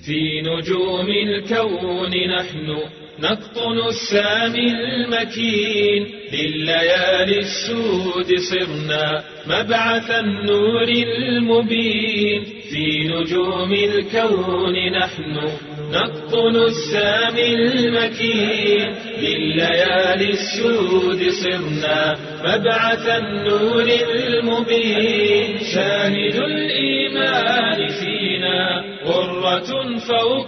في نجوم الكون نحن نقطن السامي المكين لليالي السود صرنا مبعث النور المبين في نجوم الكون نحن نقطن السامي المكين لليالي السود صرنا مبعث النور المبين شاهد الإيمان فينا غرة فوق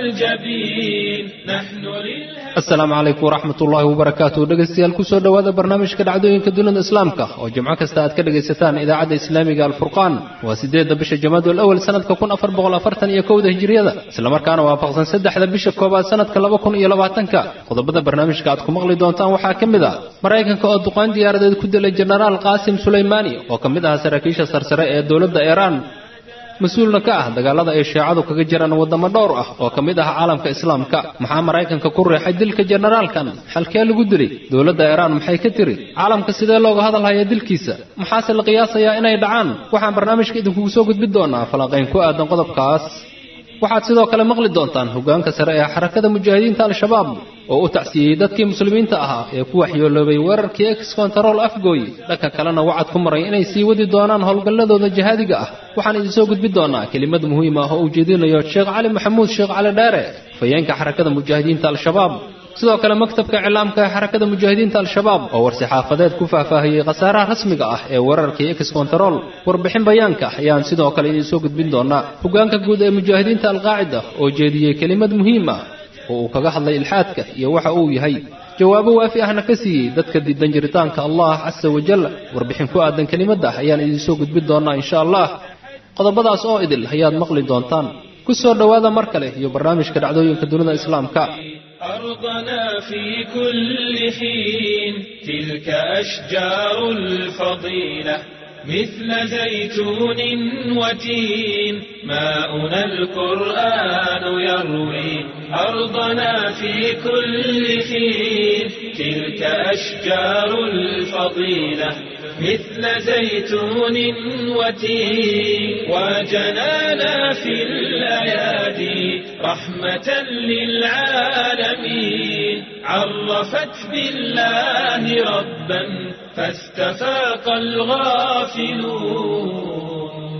الجبين نحن لله asalaamu calaykum waraxmat ullaahi wabarakaatu dhegaystayaal kusoo dhowaada barnaamijka dhacdooyinka dunida islaamka oo jimco kasta aad ka dhegaysataan idaacadda islaamiga alfurqaan waa sideedda bisha jamaadul awal sanadka kun afar boqol afartan iyo kowda hijiriyada islamarkaana waafaqsan saddexda bisha koowaad sanadka laba kun iyo labaatanka qodobada barnaamijka aad ku maqli doontaan waxaa ka mid ah maraykanka oo duqayn diyaaradeed ku dilay jenaraal qaasim sulaymaani oo ka mid ahaa saraakiisha sarsare ee dowladda iiraan mas-uulna ka ah dagaalada ay shiicadu kaga jiraan waddamo dhowr ah oo ka mid ah caalamka islaamka maxaa maraykanka ku riixay dilka jenaraalkan xalkee lagu dilay dowladda iiraan maxay ka tiri caalamka sidee looga hadalhayaa dilkiisa maxaase la qiyaasayaa inay dhacaan waxaan barnaamijka idinkugu soo gudbin doonaa falanqayn ku aadan qodobkaas waxaad sidoo kale maqli doontaan hoggaanka sare ee xarakada mujaahidiinta al-shabaab oo u tacsiyeyey dadkii muslimiinta ahaa ee ku waxyooloobay weerarkii ex kontarool afgooy dhanka kalena wacad ku maray inay sii wadi doonaan howlgalladooda jihaadiga ah waxaan idinsoo gudbin doonaa kelimad muhiim ah oo uu jeedinayo sheekh cali maxamuud sheekh cali dheere fayeenka xarakada mujaahidiinta al-shabaab sidoo kale maktabka iclaamka ee xarakada mujaahidiinta al-shabaab oo war-saxaafadeed ku faahfaahiyey khasaaraha rasmiga ah ee weerarkii ex kontarool warbixin bayaanka ayaan sidoo kale idinsoo gudbin doonaa hoggaanka guud ee mujaahidiinta alqaacida oo jeediyey kelimad muhiim ah oo uu kaga hadlay ilxaadka iyo waxa uu yahay jawaabo waafi ahna ka siiyey dadka diidan jiritaanka allah casa wajal warbixin ku aadan kelimadda ayaan idinsoo gudbin doonaa insha allah qodobadaas oo idil ayaad maqli doontaan ku soo dhowaada mar kale iyo barnaamijka dhacdooyinka dunida islaamka أرضنا في كل حين تلك أشجار الفضيلة مثل زيتون وتين ماؤنا القرآن يروي أرضنا في كل حين تلك أشجار الفضيلة مثل زيتون وتين وجنانا في الأيادي رحمة للعالمين عرفت بالله ربا فاستفاق الغافلون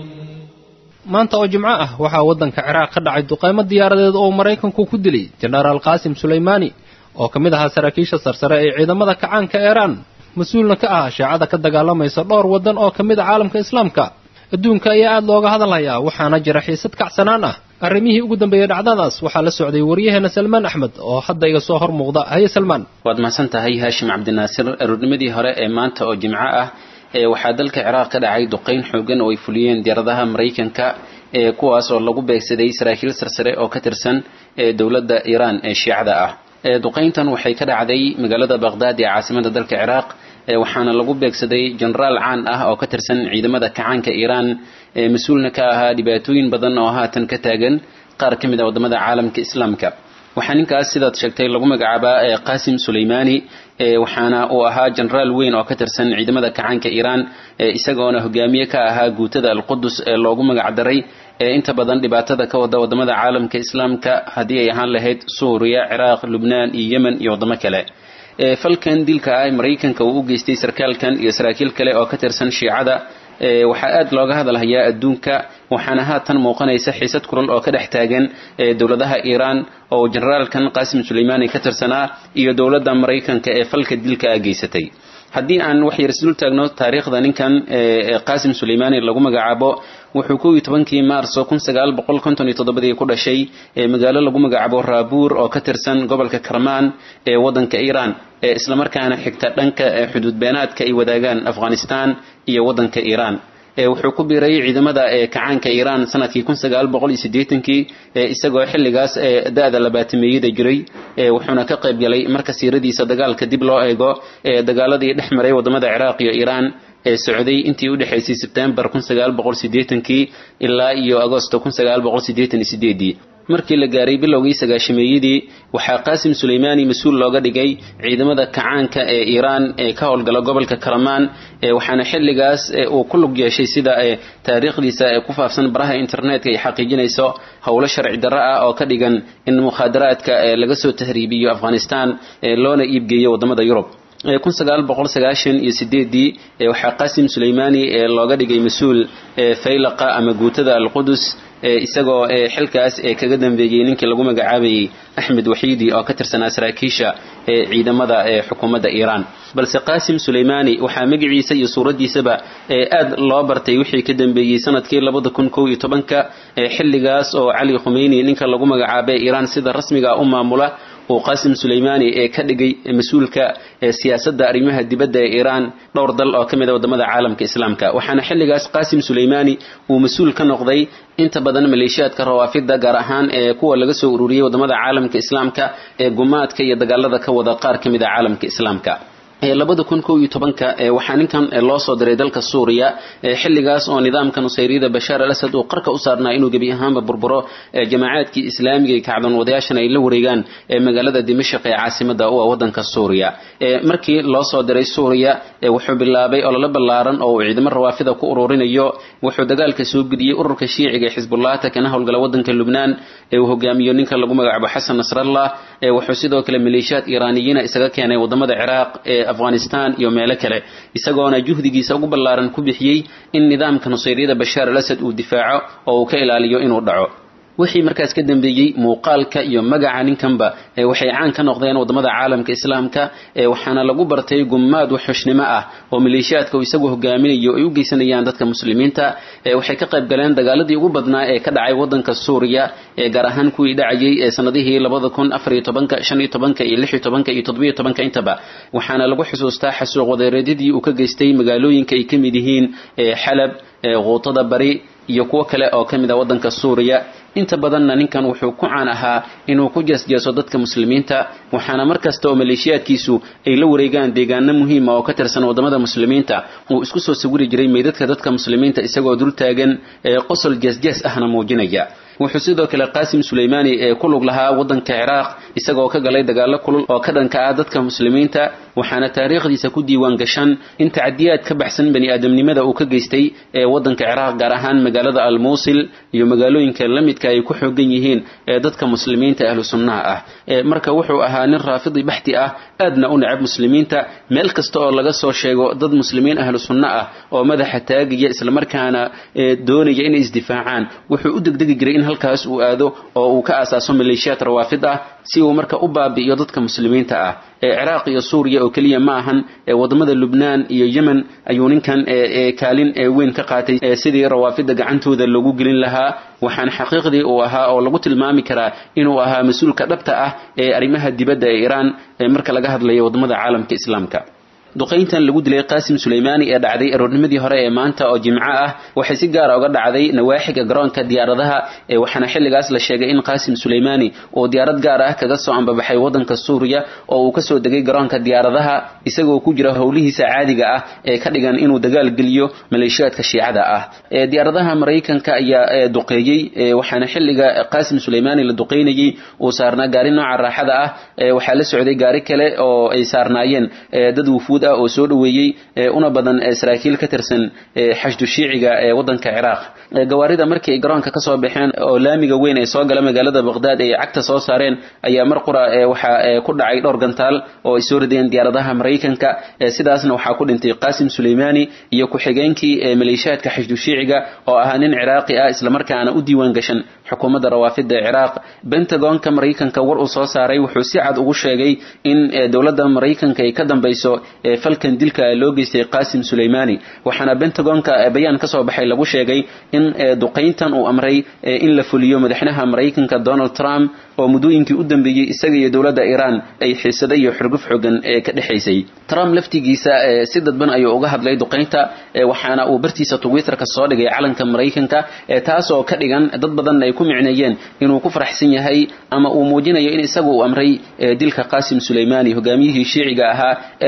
maanta oo jimco ah waxaa waddanka ciraaq ka dhacay duqaymo diyaaradeed oo maraykanku ku dilay jenaraal qaasim sulaymaani oo ka mid ahaa saraakiisha sarsare ee ciidamada kacaanka iiraan mas-uulna ka ah shaacada ka dagaalamaysa dhowr waddan oo ka mid a caalamka islaamka adduunka ayaa aad looga hadalhayaa waxaana jira xiisad kacsanaan ah arrimihii ugu dambeeyey dhacdadaas waxaa la socday waryaheena salmaan axmed oo hadda iga soo hor muuqda haye salmaan waad mahadsan tahay haashim cabdinaasir aroornimadii hore ee maanta oo jimco ah ee waxaa dalka ciraaq ka dhacay duqayn xoogan oo ay fuliyeen diyaaradaha maraykanka ee kuwaas oo lagu beegsaday saraakiil sarsare oo ka tirsan ee dowladda iiraan ee shiicada ah duqayntan waxay ka dhacday magaalada baqhdaad ee caasimada dalka ciraaq waxaana lagu beegsaday jenaraal caan ah oo ka tirsan ciidamada kacaanka iiraan ee mas-uulna ka ahaa dhibaatooyin badan oo haatan ka taagan qaar ka mid a waddamada caalamka islaamka waxaa ninkaas sidaad sheegtay lagu magacaabaa qaasim sulaymaani waxaana uu ahaa jenaraal weyn oo ka tirsan ciidamada kacaanka iiraan isagoona hogaamiye ka ahaa guutada alqudus ee loogu magacdaray ee inta badan dhibaatada ka wada wadamada caalamka islaamka haddii ay ahaan lahayd suuriya ciraaq lubnaan iyo yemen iyo waddamo kale falkan dilka ah maraykanka uu u geystay sarkaalkan iyo saraakiil kale oo ka tirsan shiicada waxaa aad looga hadalhayaa adduunka waxaana haatan muuqanaysa xiisad kulal oo ka dhex taagan dowladaha iiraan oo generaalkan qaasim sulaymaani ka tirsanaa iyo dowladda maraykanka ee falka dilka ah geysatay haddii aan wax yar isdul taagno taariikhda ninkan qaasim sulaymaani lagu magacaabo wuxuu kow iyo tobankii maarso kun sagaal boqol konton iyo toddobadii ku dhashay magaalo lagu magacaabo raabuur oo ka tirsan gobolka karmaan ee waddanka iiraan ee islamarkaana xigta dhanka xuduud beenaadka ay wadaagaan afghanistan iyo waddanka iiraan wuxuu ku biiray ciidamada kacaanka iiraan sanadkii kun sagaal boqol iyo siddeetankii isagoo xilligaas da-da labaatameeyada jiray wuxuuna ka qayb galay marka siiradiisa dagaalka dib loo eego dagaaladii dhex maray waddamada ciraaq iyo iiraan ee socday intii u dhexaysay sebtembar kun sagaal boqol siddeetankii ilaa iyo agosto kun sagaal boqol siddeetan iyo sideedii markii la gaaray bilowgii sagaashameeyadii waxaa qaasim suleymaani mas-uul looga dhigay ciidamada kacaanka ee iiraan ee ka howlgala gobolka karamaan waxaana xilligaas uu ku lug yeeshay sida taariikhdiisa ee ku faafsan baraha internetka ay xaqiijinayso howlo sharci darro ah oo ka dhigan in mukhaadaraadka laga soo tahriibiyo afghanistan loona iibgeeyo wadamada yurub kun sagaal boqol sagaashan iyo sideedii waxaa qasim suleymaani looga dhigay mas-uul faylaqa ama guutada alqudus isagoo xilkaas kaga dambeeyey ninkii lagu magacaabayey axmed waxiidi oo ka tirsanaa saraakiisha ciidamada xukuumadda iiraan balse qaasim suleymaani waxaa magaciisa iyo suuraddiisaba aad loo bartay wixii ka dambeeyey sanadkii labada kun kow iyo tobanka xilligaas oo cali khumeyni ninka lagu magacaabay iiraan sida rasmiga u maamula uu qaasim suleymaani ee ka dhigay mas-uulka siyaasadda arrimaha dibadda ee iiraan dhowr dal oo ka mid a wadamada caalamka islaamka waxaana xilligaas qaasim suleymaani uu mas-uul ka noqday inta badan maleeshiyaadka rawaafidda gaar ahaan ee kuwa laga soo ururiyey wadamada caalamka islaamka ee gumaadka iyo dagaalada ka wada qaar ka mid a caalamka islaamka labada kun kow iyo tobanka waxaa ninkan loo soo diray dalka suuriya xilligaas oo nidaamka nusayriyada bashaar al asad uu qarka u saarnaa inuu gebi ahaanba burburo jamaacaadkii islaamiga ee kacdoon wadayaashan ay la wareegaan magaalada dimashaq ee caasimada u ah wadanka suuriya markii loo soo diray suuriya wuxuu bilaabay ololo ballaaran oo uu ciidamo rawaafida ku ururinayo wuxuu dagaalka soo gudiyey ururka shiiciga ee xisbullahta kana howlgala wadanka lubnaan ee uu hogaamiyo ninka lagu magacaabo xasan nasrallah wuxuu sidoo kale maleeshiyaad iiraaniyiina isaga keenay wadamada ciraaq ee afghanistan iyo meelo kale isagoona juhdigiisa ugu ballaaran ku bixiyey in nidaamka nusayriyada bashaar al asad uu difaaco oo uu ka ilaaliyo inuu dhaco wixii markaas ka dambeeyey muuqaalka iyo magaca ninkanba waxay caan ka noqdeen wadamada caalamka islaamka waxaana lagu bartay gumaad waxxushnimo ah oo maleeshiyaadka uu isagu hogaaminayo ay u geysanayaan dadka muslimiinta waxay ka qayb galeen dagaaladii ugu badnaa ee ka dhacay wadanka suuriya gaar ahaan kuwii dhacayay sanadihii labada kun afar iyo tobanka shan iyo tobanka iyo lix iyo tobanka iyo toddobiyo tobanka intaba waxaana lagu xusuustaa xasuuq wadeereedyadii uu ka geystay magaalooyinka ay ka mid yihiin xalab quutada bari iyo kuwo kale oo ka mid ah wadanka suuriya inta badanna ninkan wuxuu ku caan ahaa inuu ku jeesjeeso dadka muslimiinta waxaana mar kasta oo maleeshiyaadkiisu ay la wareegaan deegaano muhiima oo ka tirsan wadamada muslimiinta uu isku soo sawiri jiray meydadka dadka muslimiinta isagoo dul taagan ee qosol jeesjees ahna muujinaya wuxuu sidoo kale qaasim suleymaani ee ku lug lahaa wadanka ciraaq isagoo ka galay dagaalo kulul oo ka dhanka ah dadka muslimiinta waxaana taariikhdiisa ku diiwaan gashan in tacdiyaad ka baxsan bani aadamnimada uu ka geystay ee wadanka ciraaq gaar ahaan magaalada almuusil iyo magaalooyinka la midka ay ku xoogan yihiin ee dadka muslimiinta ahlu sunnaha ah marka wuxuu ahaa nin raafidi baxti ah aadna u necab muslimiinta meel kasta oo laga soo sheego dad muslimiin ahlu sunno ah oo madaxa taagaya islamarkaana doonaya inay isdifaacaan wuxuu u degdegi jiray in halkaas uu aado oo uu ka aasaaso maleeshiyaad rawaafid ah si uu marka u baabi'iyo dadka muslimiinta ah ee ciraaq iyo suuriya oo keliya ma ahan wadamada lubnaan iyo yemen ayuu ninkan kaalin weyn ka qaatay sidii rawaafida gacantooda loogu gelin lahaa waxaana xaqiiqdii uu ahaa oo lagu tilmaami karaa inuu ahaa mas-uulka dhabta ah ee arrimaha dibadda ee iiraan marka laga hadlayo wadamada caalamka islaamka duqayntan lagu dilay qaasim suleymaani ee dhacday aroornimadii hore ee maanta oo jimco ah waxay si gaara uga dhacday nawaaxiga garoonka diyaaradaha ee waxaana xilligaas la sheegay in qaasim suleymaani uu diyaarad gaar ah kaga soo ambabaxay wadanka suuriya oo uu kasoo degay garoonka diyaaradaha isagoo ku jira howlihiisa caadiga ah ee ka dhigan inuu dagaal geliyo maleeshiyaadka shiicada ah diyaaradaha maraykanka ayaa duqeeyey waxaana xilliga qaasim suleymaani la duqeynayey uu saarnaa gaari nooca raaxada ah waxaa la socday gaari kale oo ay saarnaayeen dad wufuud oo soo dhaweeyey una badan saraakiil ka tirsan xashdu shiiciga ee wadanka ciraaq gawaarida markii ay garoonka kasoo baxeen oo laamiga weyn ee soo gala magaalada baqdaad ay cagta soo saareen ayaa mar qura waxaa ku dhacay dhowr gantaal oo ay soo rideen diyaaradaha maraykanka sidaasna waxaa ku dhintay qaasim suleymaani iyo ku-xigeenkii maleeshiyaadka xashdu shiiciga oo ahaa nin ciraaqi ah islamarkaana u diiwaan gashan xukuumadda rawaafida ee ciraaq bentagonka maraykanka war uu soo saaray wuxuu si cad ugu sheegay in dowladda maraykanka ay ka dambayso falkan dilka loo geystay qaasim suleymaani waxaana bentagonka bayaan kasoo baxay lagu sheegay in duqayntan uu amray in la fuliyo madaxweynaha maraykanka donald trump oo muddooyinkii u dambeeyey isaga iyo dowladda iiraan ay xiisada iyo xurguf xogan ee ka dhexaysay trump laftigiisa si dadban ayuu uga hadlay duqaynta waxaana uu bartiisa twitterka soo dhigay calanka maraykanka taasoo ka dhigan dad badan ay ku micneeyeen inuu ku faraxsan yahay ama uu muujinayo in isagu uu amray dilka qaasim suleymaani hogaamiyihii shiiciga ahaa ee dhibaatada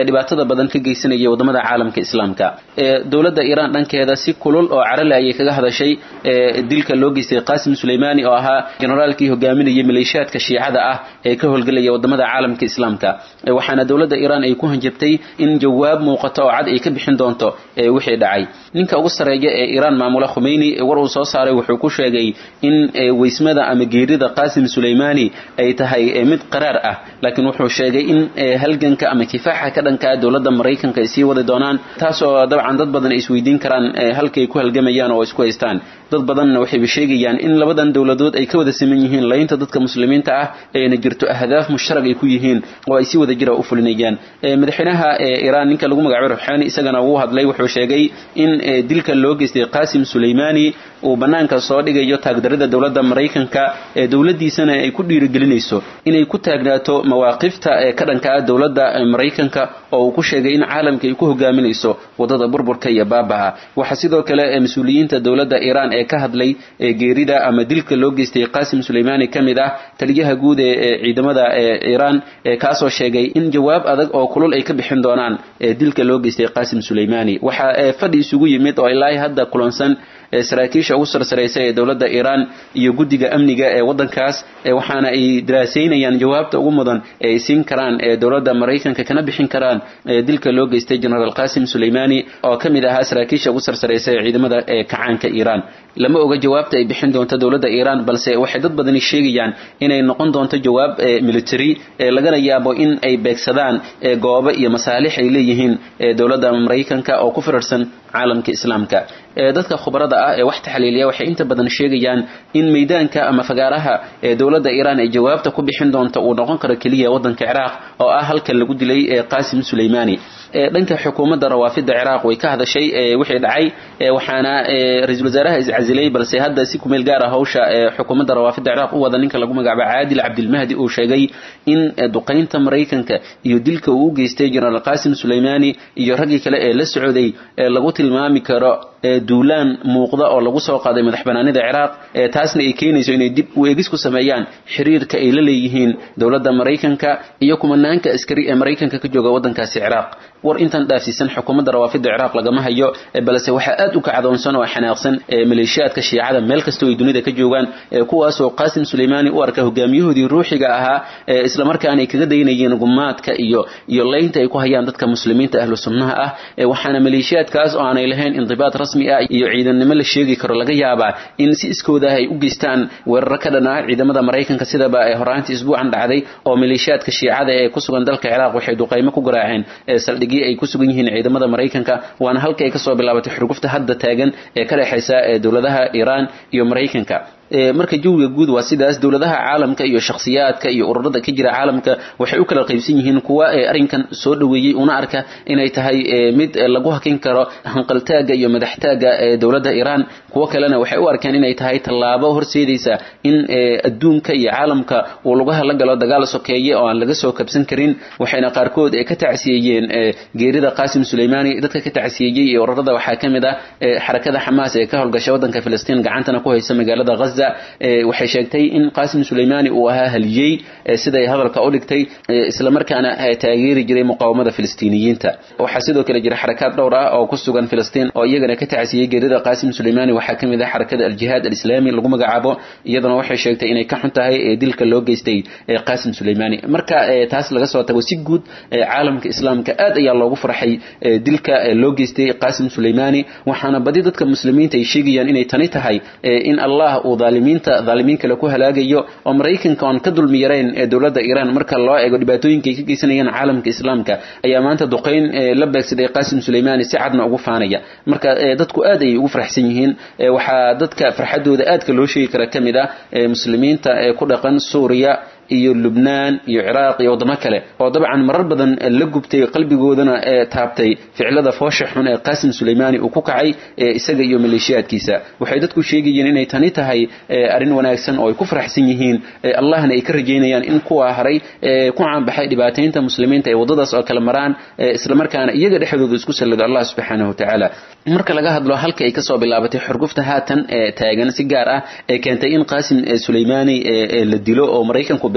badan ka geysanaya wadamada caalamka islaamka dowladda iiraan dhankeeda si kulul oo carale ayay kaga hadashay dilka loo geystay qasim suleymani oo ahaa generaalkii hogaaminayay maleeshiyaadka shiicada ah ee ka howlgelaya wadamada caalamka islaamka waxaana dowladda iiraan ay ku hanjabtay in jawaab muuqato oo cad ay ka bixin doonto wixii dhacay ninka ugu sarreeya ee iiraan maamula khumeyni war uu soo saaray wuxuu ku sheegay in weysmada ama geerida qasim suleymani ay tahay mid qaraar ah laakiin wuxuu sheegay in halganka ama kifaaxa ka dhanka dowladda maraykanka ay sii wadi doonaan taasoo dabcan dad badan ay isweydiin karaan halkay ku halgamayaan oo isku haystaan dad badanna waxayba sheegayaan in labadan dowladood ay ka wada siman yihiin laynta dadka muslimiinta ah ayna jirto ahdaaf mushtarag ay ku yihiin oo ay si wada jira u fulinayaan madaxweynaha iiraan ninka lagu magacaabay ruxaani isagana wuu hadlay wuxuu sheegay in dilka loo geystay qasim suleymani uu banaanka soo dhigayo taagdarida dowladda maraykanka ee dowladdiisana ay ku dhiirigelinayso inay ku taagnaato mawaaqifta ee ka dhanka ah dowladda maraykanka oo uu ku sheegay in caalamka ay ku hogaaminayso wadada burburka iyo baabaha waxaa sidoo kale mas-uuliyiinta dowladda iiraan ee ka hadlay geerida ama dilka loo geystay qasim suleymani ka mid ah taliyaha guud ee ciidamada iiraan kaasoo sheegay in jawaab adag oo kulul ay ka bixin doonaan dilka loo geystay qasim suleymani waxaa fadhi isugu yimid oo ilaahay hadda kulansan saraakiisha ugu sarsaraysa ee dowladda iiraan iyo guddiga amniga ee waddankaas waxaana ay daraasaynayaan jawaabta ugu mudan ee ay siin karaan ee dowladda maraykanka kana bixin karaan dilka loo geystay generaal qasim suleymani oo ka mid ahaa saraakiisha ugu sarsaraysa ee ciidamada ee kacaanka iiraan lama oga jawaabta ay bixin doonto dowladda iiraan balse waxay dad badani sheegayaan inay noqon doonto jawaab military lagana yaabo in ay beegsadaan goobo iyo masaalix ay leeyihiin dowladda maraykanka oo ku firarsan caalamka islaamka dadka khubarada ah ee wax taxliiliya waxay inta badan sheegayaan in meydaanka ama fagaaraha ee dowladda iiraan ay jawaabta ku bixin doonto uu noqon karo keliya waddanka ciraaq oo ah halka lagu dilay qasim suleymani dhanka xukuumadda rawaafida ciraaq way ka hadashay wixii dhacay waxaana ra-iisul wasaaraha iscasilay balse hadda si kumeel gaar ah hawsha xukuumadda rawaafida ciraaq u wada ninka lagu magacaabo caadil cabdilmahdi uu sheegay in duqaynta maraykanka iyo dilka uu u geystay generaal qasim suleymani iyo raggii kale ee la socday lagu tilmaami karo duulaan muuqda oo lagu soo qaaday madax banaanida ciraaq taasna ay keenayso inay dib u eegis ku sameeyaan xiriirka ay la leeyihiin dowladda maraykanka iyo kumanaanka askari ee maraykanka ka jooga waddankaasi ciraaq war intan dhaafsiisan xukuumadda rawaafida ciraaq lagama hayo balse waxaa aad u kacdoonsan oo xanaaqsan maleeshiyaadka shiicada meel kastoo ay dunida ka joogaan kuwaasoo qasim suleymani u arka hogaamiyahoodii ruuxiga ahaa islamarkaana ay kaga daynayeen gumaadka iyo iyo leynta ay ku hayaan dadka muslimiinta ahlu sunnaha ah waxaana maleeshiyaadkaas oo aanay lahayn indibaad rasmi ah iyo ciidannimo la sheegi karo laga yaabaa in si iskooda ah ay u geystaan weeraro ka dhan ah ciidamada maraykanka sidaba horaantii isbuucan dhacday oo maleeshiyaadka shiicada ee ku sugan dalka ciraaq waxay duqaymo ku garaaceen saldhigii ay ku sugan yihiin ciidamada maraykanka waana halka ay kasoo bilaabatay xurgufta hadda taagan ee ka dhexaysa dowladaha iiraan iyo maraykanka marka jawiga guud waa sidaas dowladaha caalamka iyo shakhsiyaadka iyo ururada ka jira caalamka waxay u kala qaybsan yihiin kuwa arrinkan soo dhoweeyey una arka inay tahay mid lagu hakin karo hanqaltaaga iyo madaxtaaga dowladda iiraan kuwo kalena waxay u arkaan inay tahay tallaabo horseedaysa in adduunka iyo caalamka uu lagu la galo dagaal sokeeye oo aan laga soo kabsan karin waxayna qaarkood ka tacsiyeeyeen geerida qasim suleymani dadka ka tacsiyeeyey iyo ururada waxaa ka mid ah xarakada xamaas ee ka howlgasha waddanka filistiin gacantana ku haysa magaalada ghaza waxay sheegtay in qasim suleymani uu ahaa haliyey siday hadalka u dhigtay islamarkaana taageeri jiray muqaawamada filistiiniyiinta waxaa sidoo kale jira xarakaad dhowr ah oo ku sugan filistiin oo iyagana ka tacsiyey geerida qasim suleymani waxaa ka mid ah xarakada aljihaad alislaami lagu magacaabo iyadana waxay sheegtay inay ka xun tahay dilka loo geystay qasim suleymani marka taas laga soo tago si guud caalamka islaamka aad ayaa loogu farxay dilka loo geystay qasim suleymani waxaana badi dadka muslimiinta ay sheegayaan inay tani tahay in allah uu daalimiinta daalimiin kale ku halaagayo oo maraykanka oon ka dulmi yarayn ee dowladda iiraan marka loo eego dhibaatooyinka ay ka geysanayaan caalamka islaamka ayaa maanta duqayn la beegsaday qasim suleymani si cadna ugu faanaya marka dadku aad ayay ugu faraxsan yihiin waxaa dadka farxadooda aadka loo sheegi kara ka mid ah muslimiinta ee ku dhaqan suuriya iyo lubnaan iyo ciraaq iyo waddamo kale oo dabcan marar badan la gubtay qalbigoodana ee taabtay ficilada foosha xun ee qasim suleymani uu ku kacay isaga iyo maleeshiyaadkiisa waxay dadku sheegayeen inay tani tahay arrin wanaagsan oo ay ku faraxsan yihiin allahna ay ka rajaynayaan in kuwa haray ku caanbaxay dhibaataynta muslimiinta ay waddadaas oo kale maraan islamarkaana iyaga dhexdooda isku sallado allah subxaanahu watacaala marka laga hadlo halka ay kasoo bilaabatay xurgufta haatan taagan si gaar ah ee keentay in qasim suleymani la dilo oo maraykanku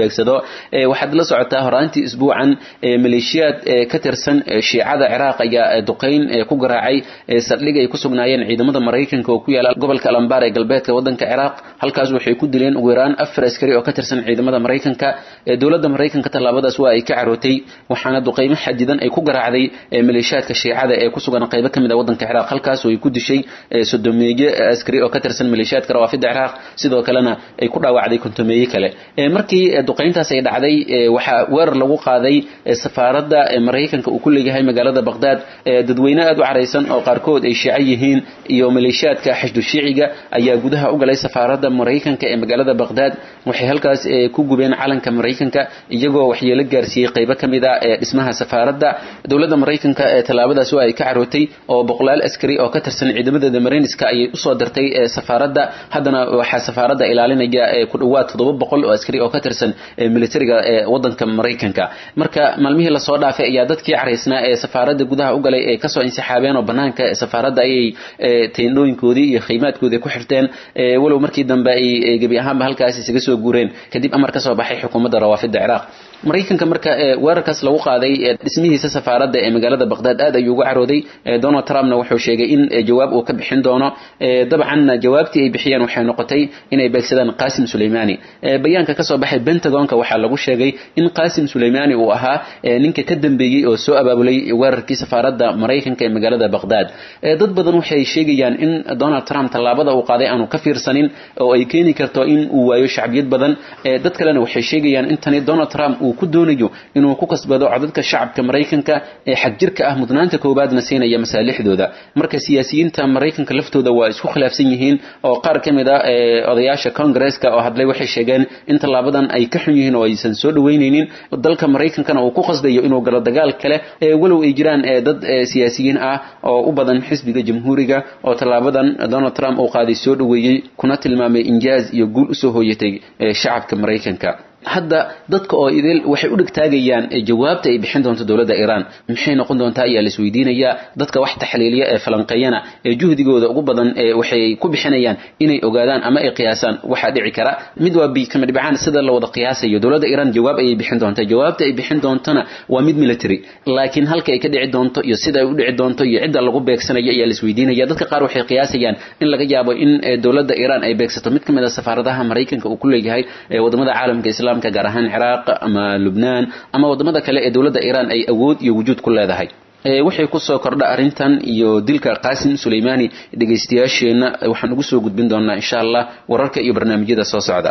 beegsado waxaad la socotaa horaantii isbuucan maleeshiyaad ka tirsan shiicada ciraaq ayaa duqayn ku garaacay saldhig ay ku sugnaayeen ciidamada maraykanka oo ku yaala gobolka alambar ee galbeedka wadanka ciraaq halkaas waxay ku dileen ugu yaraan afar askari oo ka tirsan ciidamada maraykanka dowladda maraykanka tallaabadaas waa ay ka carootay waxaana duqaymo xadidan ay ku garaacday maleeshiyaadka shiicada ee ku sugan qaybo ka mid a wadanka ciraaq halkaas oo ay ku dishay sodomeeye askari oo ka tirsan maleeshiyaadka rawaafida ciraaq sidoo kalena ay ku dhaawacday kontomeeye kale markii duqayntaas ay dhacday waxaa weerar lagu qaaday safaaradda maraykanka uu ku leeyahay magaalada baqdaad dadweyne aad u caraysan oo qaarkood ay shiico yihiin iyo maleeshiyaadka xashdu shiiciga ayaa gudaha u galay safaaradda maraykanka ee magaalada baqdaad waxay halkaas ku gubeen calanka maraykanka iyagoo waxyeelo gaarsiiyey qaybo ka mid a ee dhismaha safaaradda dowladda maraykanka ee tallaabadaas waa ay ka carootay oo boqolaal askari oo ka tirsan ciidamadeeda marayniska ayay usoo dirtay safaaradda haddana waxaa safaaradda ilaalinaya ku dhawaad toddoba boqol oo askari oo ka tirsan militariga ee wadanka maraykanka marka maalmihii lasoo dhaafay ayaa dadkii caraysnaa ee safaaradda gudaha u galay ee kasoo insixaabeen oo banaanka safaaradda ayay teendhooyinkoodii iyo khaymaadkoodii ku xirteen walow markii dambe ay gebi ahaanba halkaas isaga soo guureen kadib amar ka soo baxay xukuumadda rawaafida ciraaq maraykanka marka weerarkaas lagu qaaday dhismihiisa safaaradda ee magaalada baqdaad aad ayuu uga carooday donald trumpna wuxuu sheegay in jawaab uu ka bixin doono dabcanna jawaabtii ay bixiyeen waxay noqotay inay beegsadaan qasim suleymani bayaanka kasoo baxay pentagonka waxaa lagu sheegay in qasim suleymani uu ahaa ninka ka dambeeyey oo soo abaabulay weerarkii safaaradda maraykanka ee magaalada baqdaad dad badan waxay sheegayaan in donald trump tallaabada uu qaaday aanu ka fiirsanin oo ay keeni karto in uu waayo shacbiyad badan dad kalena waxay sheegayaan in tani donald trump uu ku doonayo inuu ku kasbado codadka shacabka maraykanka ee xagjirka ah mudnaanta koowaadna siinaya masaalixdooda marka siyaasiyiinta maraykanka laftooda waa isku khilaafsan yihiin oo qaar ka mid a odayaasha congaresska oo hadlay waxay sheegeen in tallaabadan ay ka xun yihiin oo aysan soo dhaweyneynin dalka maraykankana uu ku qasdayo inuu galo dagaal kale walow ay jiraan dad siyaasiyiin ah oo u badan xisbiga jamhuuriga oo tallaabadan donald trump uu qaaday soo dhaweeyey kuna tilmaamay injaaz iyo guul usoo hooyatay shacabka maraykanka hadda dadka oo idil waxay u dhigtaagayaan jawaabta ay bixin doonto dowladda iiraan maxay noqon doontaa ayaa la isweydiinayaa dadka wax taxliiliya ee falanqeeyana ee juhdigooda ugu badan waxay ku bixinayaan inay ogaadaan ama ay qiyaasaan waxaa dhici kara mid waa kama dhibcaan sida la wada qiyaasayo dowladda iiraan jawaab ayay bixin doontaa jawaabta ay bixin doontona waa mid military laakiin halka ay ka dhici doonto iyo sida ay u dhici doonto iyo cidda lagu beegsanayo ayaa la isweydiinaya dadka qaar waxay qiyaasayaan in laga yaabo in dowladda iiraan ay beegsato mid ka mid a safaaradaha maraykanka uu ku leeyahay wadamada caalamka islam gaar ahaan ciraaq ama lubnaan ama wadamada kale ee dowladda iiraan ay awood iyo wujuud ku leedahay waxay kusoo kordha arrintan iyo dilka qaasim suleymani dhegaystayaasheenna waxaan ugu soo gudbin doonaa insha allah wararka iyo barnaamijyada soo socda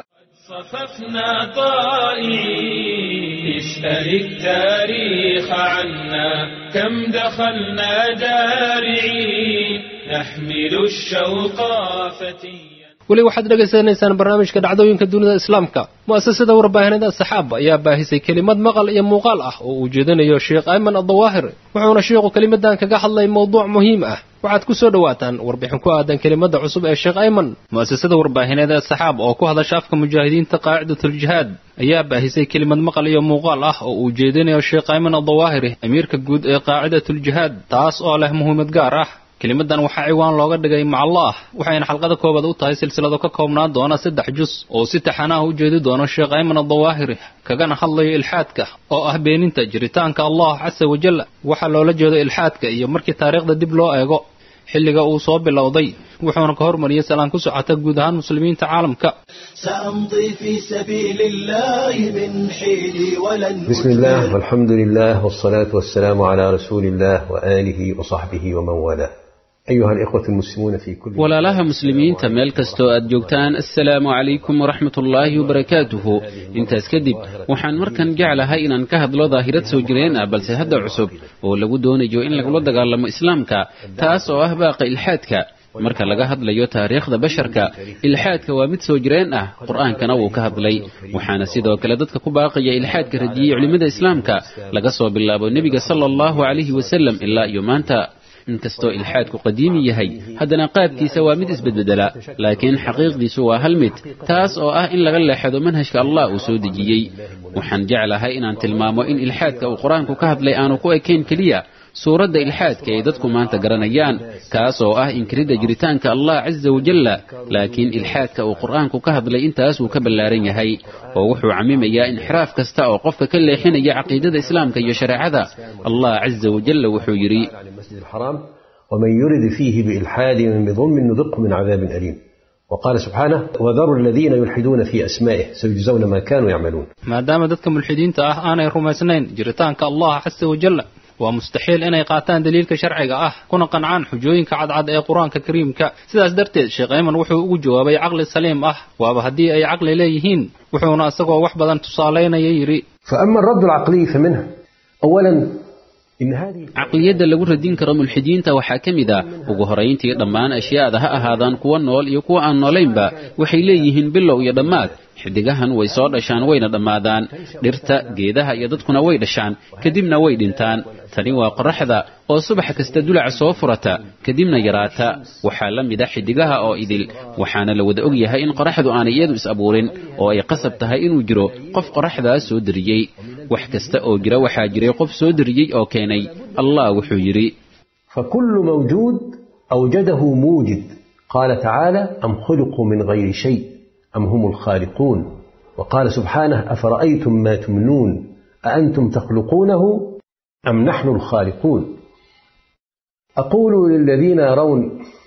صففنا طائعين اسأل التاريخ عنا كم دخلنا دارعين نحمل الشوق فتيا weli waxaad dhegaysanaysaan barnaamijka dhacdooyinka dunida islaamka mu'asasada warbaahinada saxaaba ayaa baahisay kelimad maqal iyo muuqaal ah oo uu jeedinayo sheekh ayman addawaahir wuxuuna sheikhu kelimadan kaga hadlay mowduuc muhiim ah waxaad ku soo dhowaataan warbixin ku aadan kelimada cusub ee sheekh ayman mu'asasada warbaahineeda saxaab oo ku hadasha afka mujaahidiinta qaacidatuljihaad ayaa baahisay kelimad maqal iyo muuqaal ah oo uu jeedinayo sheekh ayman addawaahiri amiirka guud ee qaacidatuljihaad taas oo leh muhiimad gaar ah kelimadan waxaa ciwaan looga dhigay macallaah waxayna xalqada koobaad u tahay silsilado ka koobnaan doona saddex jus oo si taxanaha u jeedi doono sheekh ayman adawaahiri kagana hadlayo ilxaadka oo ah beeninta jiritaanka allah casa wajal waxaa loola jeedo ilxaadka iyo markii taariikhda dib loo eego xilliga uu soo bilowday wuxuuna ka hormariyey salaan ku socota guud ahaan muslimiinta caalamka سأمضي في سبيل الله من حيلي ولن بسم الله والحمد لله والصلاة والسلام على رسول الله وآله وصحبه ومن والاه أيها الإخوة المسلمون في كل walaalaha muslimiinta meel kastoo aad joogtaan assalaamu calaykum waraxmat ullaahi wabarakaatuhu intaas kadib waxaan markan jeclahay inaan ka hadlo daahirad soo jireen ah balse hadda cusub oo lagu doonayo in lagula dagaalamo islaamka taas oo ah baaqa ilxaadka marka laga hadlayo taariikhda basharka ilxaadka waa mid soo jireen ah qur-aankana wuu ka hadlay waxaana sidoo kale dadka ku baaqaya ilxaadka radiyey culimmada islaamka laga soo bilaabo nebiga sala allahu calayhi wasalam ilaa iyo maanta inkastoo ilxaadku qadiimi yahay haddana qaabkiisa waa mid isbedbedela laakiin xaqiiqdiisu waa hal mid taas oo ah in laga leexdo manhajka allah uu soo dejiyey waxaan jeclahay inaan tilmaamo in ilxaadka uu qur-aanku ka hadlay aanu ku ekayn keliya suuradda ilxaadka ay dadku maanta garanayaan kaas oo ah inkiridda jiritaanka allah casa wajalla laakiin ilxaadka uu qur'aanku ka hadlay intaas wuu ka ballaaran yahay oo wuxuu camimayaa inxiraaf kasta oo qofka ka leexinaya caqiidada islaamka iyo shareecada allah casa wajalla wuxuu yidhi ومن يرد فيه بإلحاد بظلم نذقه من عذاب أليم وقال سبحانه وذروا الذين يلحدون في أسمائه سيجزون ما كانوا يعملون maadaama dadka mulxidiinta ah aanay rumaysnayn jiritaanka allah casa wajalla waa mustaxiil inay qaataan daliilka sharciga ah kuna qancaan xujooyinka cadcad ee qur-aanka kariimka sidaas darteed sheekh ayman wuxuu ugu jawaabay caqli saliim ah waaba haddii ay caqli leeyihiin wuxuuna isagoo wax badan tusaalaynaya yidhi فأما الرد العقلي فمنه أولا إن هذه caqliyadda lagu radin karo mulxidiinta waxaa ka mid a ugu horayntii dhammaan ashyaada ha ahaadaan kuwa nool iyo kuwa aan noolaynba waxay leeyihiin bilow iyo dhammaad xidigahan way soo dhashaan wayna dhammaadaan dhirta geedaha iyo dadkuna way dhashaan kadibna way dhintaan tani waa qorraxda oo subax kasta dulaca soo furata kadibna yaraata waxaa la mid a xidigaha oo idil waxaana la wada og yahay in qorraxdu aanay iyadu is abuurin oo ay qasab tahay inuu jiro qof qorraxdaas soo deriyey wax kasta oo jira waxaa jiray qof soo deriyey oo keenay allah wuxuu yidhi فكل موجود أوجده موجد قال تعالى أم خلقوا من غير شيء أم هم الخالقون وقال سبحانه أفرأيتم ما تمنون أأنتم تخلقونه أم نحن الخالقون أقول للذين يرون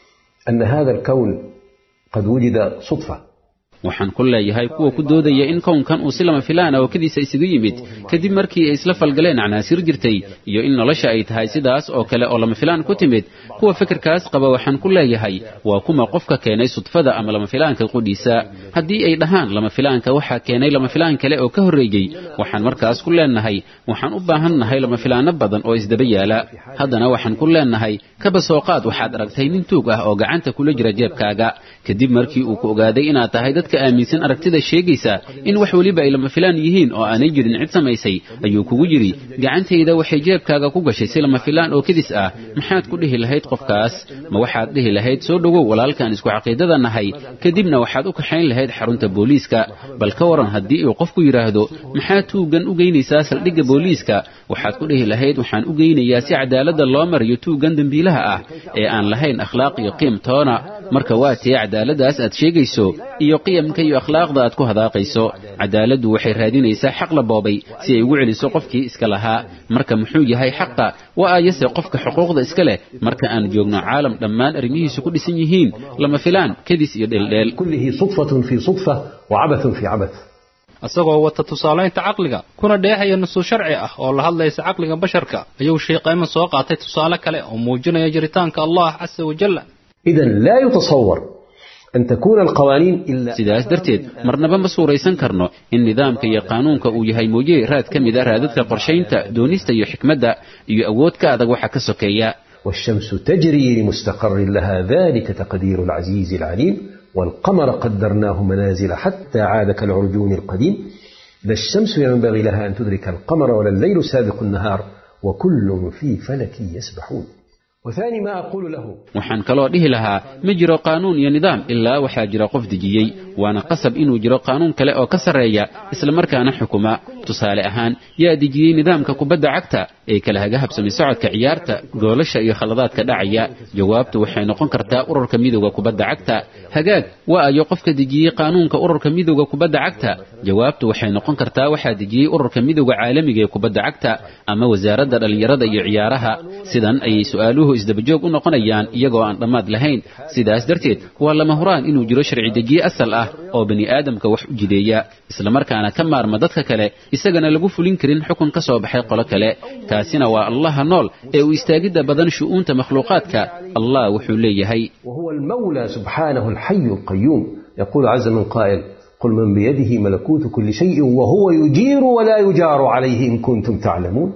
أن هذا الكون قد وجد صدفة waxaan ku leeyahay kuwa ku doodaya in kownkan uu si lama filaan oo kadiisa isagu yimid kadib markii ay isla falgaleen canaasir jirtay iyo in nolosha ay tahay sidaas oo kale oo lama filaan ku timid kuwa fikirkaas qaba waxaan ku leeyahay waa kuma qofka keenay sudfada ama lama filaanka qudhiisa haddii ay dhahaan lama filaanka waxaa keenay lama filaan kale oo ka horreeyey waxaan markaas ku leenahay waxaan u baahannahay lama filaano badan oo isdaba yaala haddana waxaan ku leenahay kaba soo qaad waxaad aragtay nin tuug ah oo gacanta kula jira jeebkaaga kadib markii uu ku ogaaday inaad tahay dadka aaminsan aragtida sheegaysa in wax weliba ay lama filaan yihiin oo aanay jirin cid samaysay ayuu kugu yidhi gacantayda waxay jeebkaaga ku gashay si lama filaan oo kedis ah maxaad ku dhihi lahayd qofkaas ma waxaad dhihi lahayd soo dhowow walaalkaan isku caqiidada nahay kadibna waxaad u kaxayn lahayd xarunta booliiska bal ka waran haddii uu qofku yidhaahdo maxaad tuuggan u geynaysaa saldhigga booliiska waxaad ku dhihi lahayd waxaan u geynayaa si cadaaladda loo mariyo tuuggan dembiilaha ah ee aan lahayn akhlaaq iyo qiim toona marka waa tee cadaaladdaas aad sheegayso iyo qiyamka iyo akhlaaqda aad ku hadaaqayso cadaaladdu waxay raadinaysaa xaq la boobay si ay ugu celiso qofkii iska lahaa marka muxuu yahay xaqa waa ayase qofka xuquuqda iska leh marka aan joogno caalam dhammaan arrimihiisu ku dhisan yihiin lama filaan kadis iyo dheeldheel كله صدفة في صدفة وعبث في عبث isagoo wata tusaalaynta caqliga kuna dheehaya nusuus sharci ah oo la hadlaysa caqliga basharka ayuu sheekh ayman soo qaatay tusaale kale oo muujinaya jiritaanka allah casa wajalla إذا لا يتصور أن تكون القوانين إلا sidaas darteed marnaba ma suuraysan karno in nidaamka iyo qaanuunka uu yahay mooye raad ka mid a raadadka qorshaynta doonista iyo xikmadda iyo awood ka adag waxa ka sokeeya والشمس تجري لمستقر لها ذلك تقدير العزيز العليم والقمر قدرناه منازل حتى عاد كالعرجون القديم إذا الشمس ينبغي لها أن تدرك القمر ولا الليل سابق النهار وكل في فلك يسبحون وثاني ما أقول له waxaan kaloo dhihi lahaa ma jiro qaanuun iyo nidaam ilaa waxaa jira qof dejiyey waana qasab inuu jiro qaanuun kale oo ka sarreeya islamarkaana xukuma tusaale ahaan yaa dejiyey nidaamka kubadda cagta ee kala haga habsamay socodka ciyaarta goolasha iyo khaladaadka dhacaya jawaabtu waxay noqon kartaa ururka midowda kubadda cagta hagaag waa ayo qofka dejiyey qaanuunka ururka midowda kubadda cagta jawaabtu waxay noqon kartaa waxaa dejiyey ururka midowda caalamiga ee kubadda cagta ama wasaaradda dhallinyarada iyo ciyaaraha sidan ayay su'aaluhu isdabajoog u noqonayaan iyagoo aan dhammaad lahayn sidaas darteed waa lama huraan inuu jiro sharci dejiye asal ah oo bani aadamka wax u jideeya islamarkaana ka maarma dadka kale isagana lagu fulin karin xukun ka soo baxay qolo kale kaasina waa allaha nool ee uu istaagidda badan shu'uunta makhluuqaadka allah wuxuu leeyahay وهو المولى سبحانه الحي القيوم يقول عز من قائل قل من بيده ملكوت كل شيء وهو يجير ولا يجار عليه إن كنتم تعلمون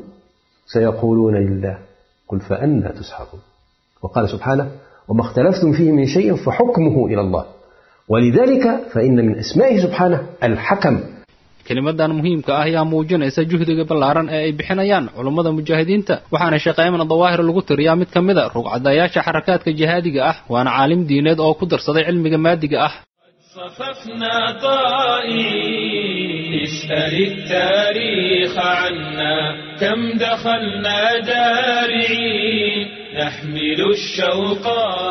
سيقولون لله قل فأنا تسحرون وقال سبحانه وما اختلفتم فيه من شيء فحكمه إلى الله ولذلك فإن من أسمائه سبحانه الحكم kelimadan muhiimka ah ayaa muujinaysa juhdiga ballaaran ee ay bixinayaan culummada mujaahidiinta waxaana sheekh ayman dawaahir lagu tiriyaa mid ka mida rugcadayaasha xarakaadka jihaadiga ah waana caalim diineed oo ku darsaday cilmiga maadiga ah صففنا طائعين اسأل التاريخ عنا كم دخلنا دارعين نحمل الشوق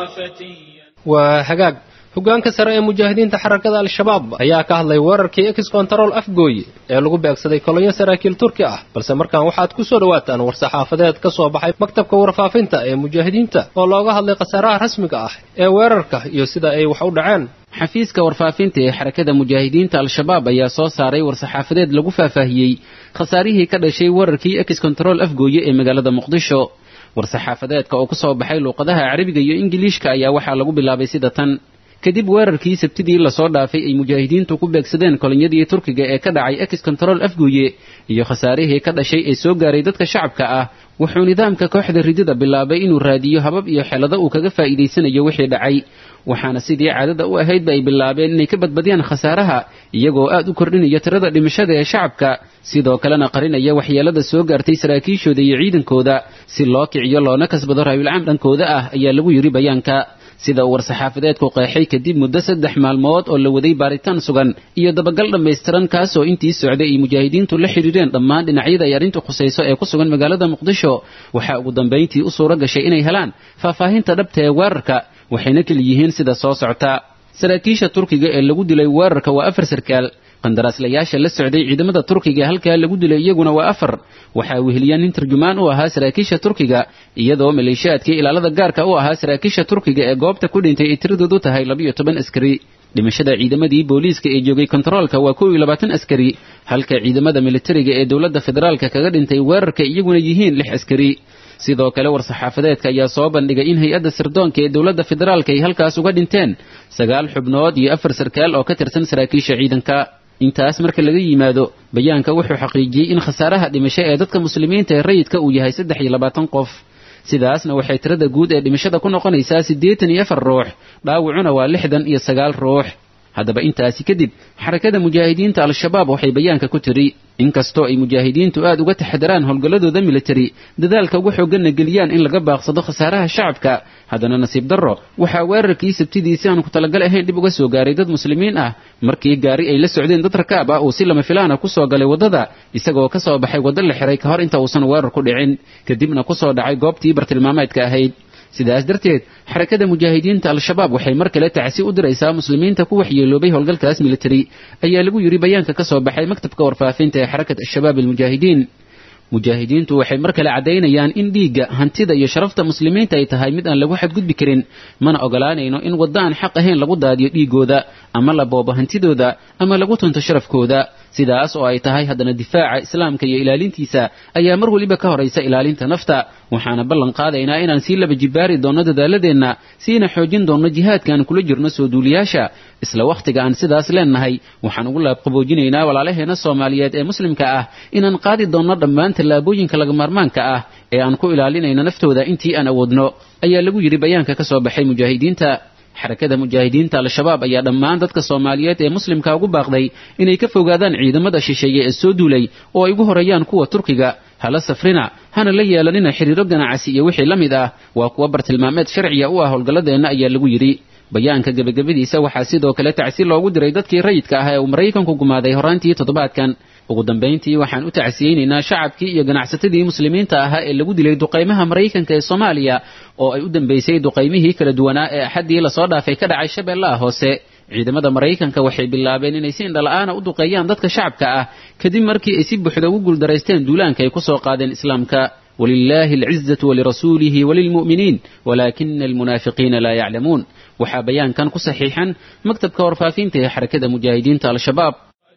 فتيا waa hagaag hoggaanka sare ee mujaahidiinta xarakada al-shabaab ayaa ka hadlay weerarkii ex control afgooye ee lagu beegsaday kolonyo saraakiil turki ah balse markaan waxaad ku soo dhowaataan war-saxaafadeed ka soo baxay maktabka warfaafinta ee mujaahidiinta oo looga hadlay khasaaraha rasmiga ah ee weerarka iyo sida ay wax u dhaceen xafiiska warfaafinta ee xarakada mujaahidiinta al-shabaab ayaa soo saaray war-saxaafadeed lagu faahfaahiyey khasaarihii ka dhashay weerarkii ex control afgooye ee magaalada muqdisho war-saxaafadeedka oo ku soo baxay luuqadaha carabiga iyo ingiliishka ayaa waxaa lagu bilaabay sida tan kadib weerarkii sabtidii lasoo dhaafay ay mujaahidiintu ku beegsadeen kolonyadii turkiga ee ka dhacay ex control afgooye iyo khasaarihii ka dhashay ee soo gaaray dadka shacabka ah wuxuu nidaamka kooxda ridida bilaabay inuu raadiyo habab iyo xelado uu kaga faa'iidaysanayo wixii dhacay waxaana sidii caadada u ahaydba ay bilaabeen inay ka badbadiyaan khasaaraha iyagoo aad u kordhinaya tirada dhimashada ee shacabka sidoo kalena qarinaya waxyeelada soo gaartay saraakiishooda iyo ciidankooda si loo kiciyo loona kasbado raayulcaam dhankooda ah ayaa lagu yidhi bayaanka sida uu war-saxaafadeedku qeexay kadib muddo saddex maalmood oo la waday baaritaan sugan iyo dabagal dhammaystiran kaasoo intii socday ay mujaahidiintu la xidhiireen dhammaan dhinacyada ay arrintu khusayso ee ku sugan magaalada muqdisho waxaa ugu dambayntii u suuro gashay inay helaan faahfaahinta dhabta ee weerarka waxayna keli yihiin sida soo socta saraakiisha turkiga ee lagu dilay weerarka waa afar sarkaal qandaraaslayaasha la socday ciidamada turkiga halkaa lagu dilay iyaguna waa afar waxaa weheliya nin tarjumaan u ahaa saraakiisha turkiga iyadoo maleeshiyaadkii ilaalada gaarka u ahaa saraakiisha turkiga ee goobta ku dhintay ay tiradoodu tahay labiyo toban askari dhimashada ciidamadii booliiska ee joogay kontaroolka waa kow iyo labaatan askari halka ciidamada militariga ee dowladda federaalka kaga dhintay weerarka iyaguna yihiin lix askari sidoo kale war-saxaafadeedka ayaa soo bandhigay in hay-adda sirdoonka ee dowladda federaalka ay halkaas uga dhinteen sagaal xubnood iyo afar sarkaal oo ka tirsan saraakiisha ciidanka intaas marka laga yimaado bayaanka wuxuu xaqiijiyey in khasaaraha dhimasho ee dadka muslimiinta ee rayidka uu yahay saddex iyo labaatan qof sidaasna waxay tirada guud ee dhimashada ku noqonaysaa siddeetan iyo afar ruux dhaawacuna waa lixdan iyo sagaal ruux haddaba intaasi kadib xarakada mujaahidiinta al-shabaab waxay bayaanka ku tiri inkastoo ay mujaahidiintu aad uga taxadaraan howlgalladooda militari dadaalka ugu xoogganna geliyaan in laga baaqsado khasaaraha shacabka haddana nasiib darro waxaa weerarkii sabtidii si aan ku talagal ahayn dhib uga soo gaaray dad muslimiin ah markii gaari ay la socdeen dad rakaab ah uu si lama filaana ku soo galay waddada isagoo ka soo baxay waddo la xiray ka hor inta uusan weerar ku dhicin kadibna ku soo dhacay goobtii bartilmaameedka ahayd sidaas darteed xarakada mujaahidiinta al-shabaab waxay mar kale tacsi u diraysaa muslimiinta ku waxyeeloobay howlgalkaas militari ayaa lagu yidhi bayaanka ka soo baxay maktabka warfaafinta ee xarakat al-shabaab almujaahidiin mujaahidiintu waxay mar kale caddaynayaan in dhiigga hantida iyo sharafta muslimiinta ay tahay mid aan lagu xadgudbi karin mana ogolaanayno in waddo aan xaq ahayn lagu daadiyo dhiigooda ama la boobo hantidooda ama lagu tunto sharafkooda sidaas oo ay tahay haddana difaaca islaamka iyo ilaalintiisa ayaa mar weliba ka horaysa ilaalinta nafta waxaana ballan qaadaynaa inaan sii laba jibbaari doonno dadaaladeenna siina xoojin doonno jihaadkaan kula jirno soo duuliyaasha isla wakhtiga aan sidaas leennahay waxaan ugu laabqaboojinaynaa walaalaheenna soomaaliyeed ee muslimka ah inaan qaadi doonno dhammaan tallaabooyinka lagamaarmaanka ah ee aan ku ilaalinayno naftooda intii aan awoodno ayaa lagu yidhi bayaanka ka soo baxay mujaahidiinta xarakada mujaahidiinta al-shabaab ayaa dhammaan dadka soomaaliyeed ee muslimka ugu baaqday inay ka fogaadaan ciidamada shisheeye ee soo duulay oo ay ugu horeeyaan kuwa turkiga hala safrina hana la yeelanina xiriiro ganacsi iyo wixii la mid ah waa kuwa bartilmaameed sharciya u ah howlgalladeenna ayaa lagu yidhi bayaanka gebagabadiisa waxaa sidoo kale tacsi loogu diray dadkii rayidka ah ee uu maraykanku gumaaday horaantii toddobaadkan ugu dambayntii waxaan u tacsiyeynaynaa shacabkii iyo ganacsatadii muslimiinta ahaa ee lagu dilay duqaymaha maraykanka ee soomaaliya oo ay u dambaysay duqaymihii kala duwanaa ee axaddii lasoo dhaafay ka dhacay shabeellaha hoose ciidamada maraykanka waxay bilaabeen inay si indhala'aana u duqeeyaan dadka shacabka ah kadib markii ay si buuxda ugu guuldaraysteen duulaanka ay ku soo qaadeen islaamka ولله العزة ولرسوله وللمؤمنين ولكن المنافقين لا يعلمون waxaa bayaankan ku saxiixan maktabka warfaafinta ee xarakada mujaahidiinta al-shabaab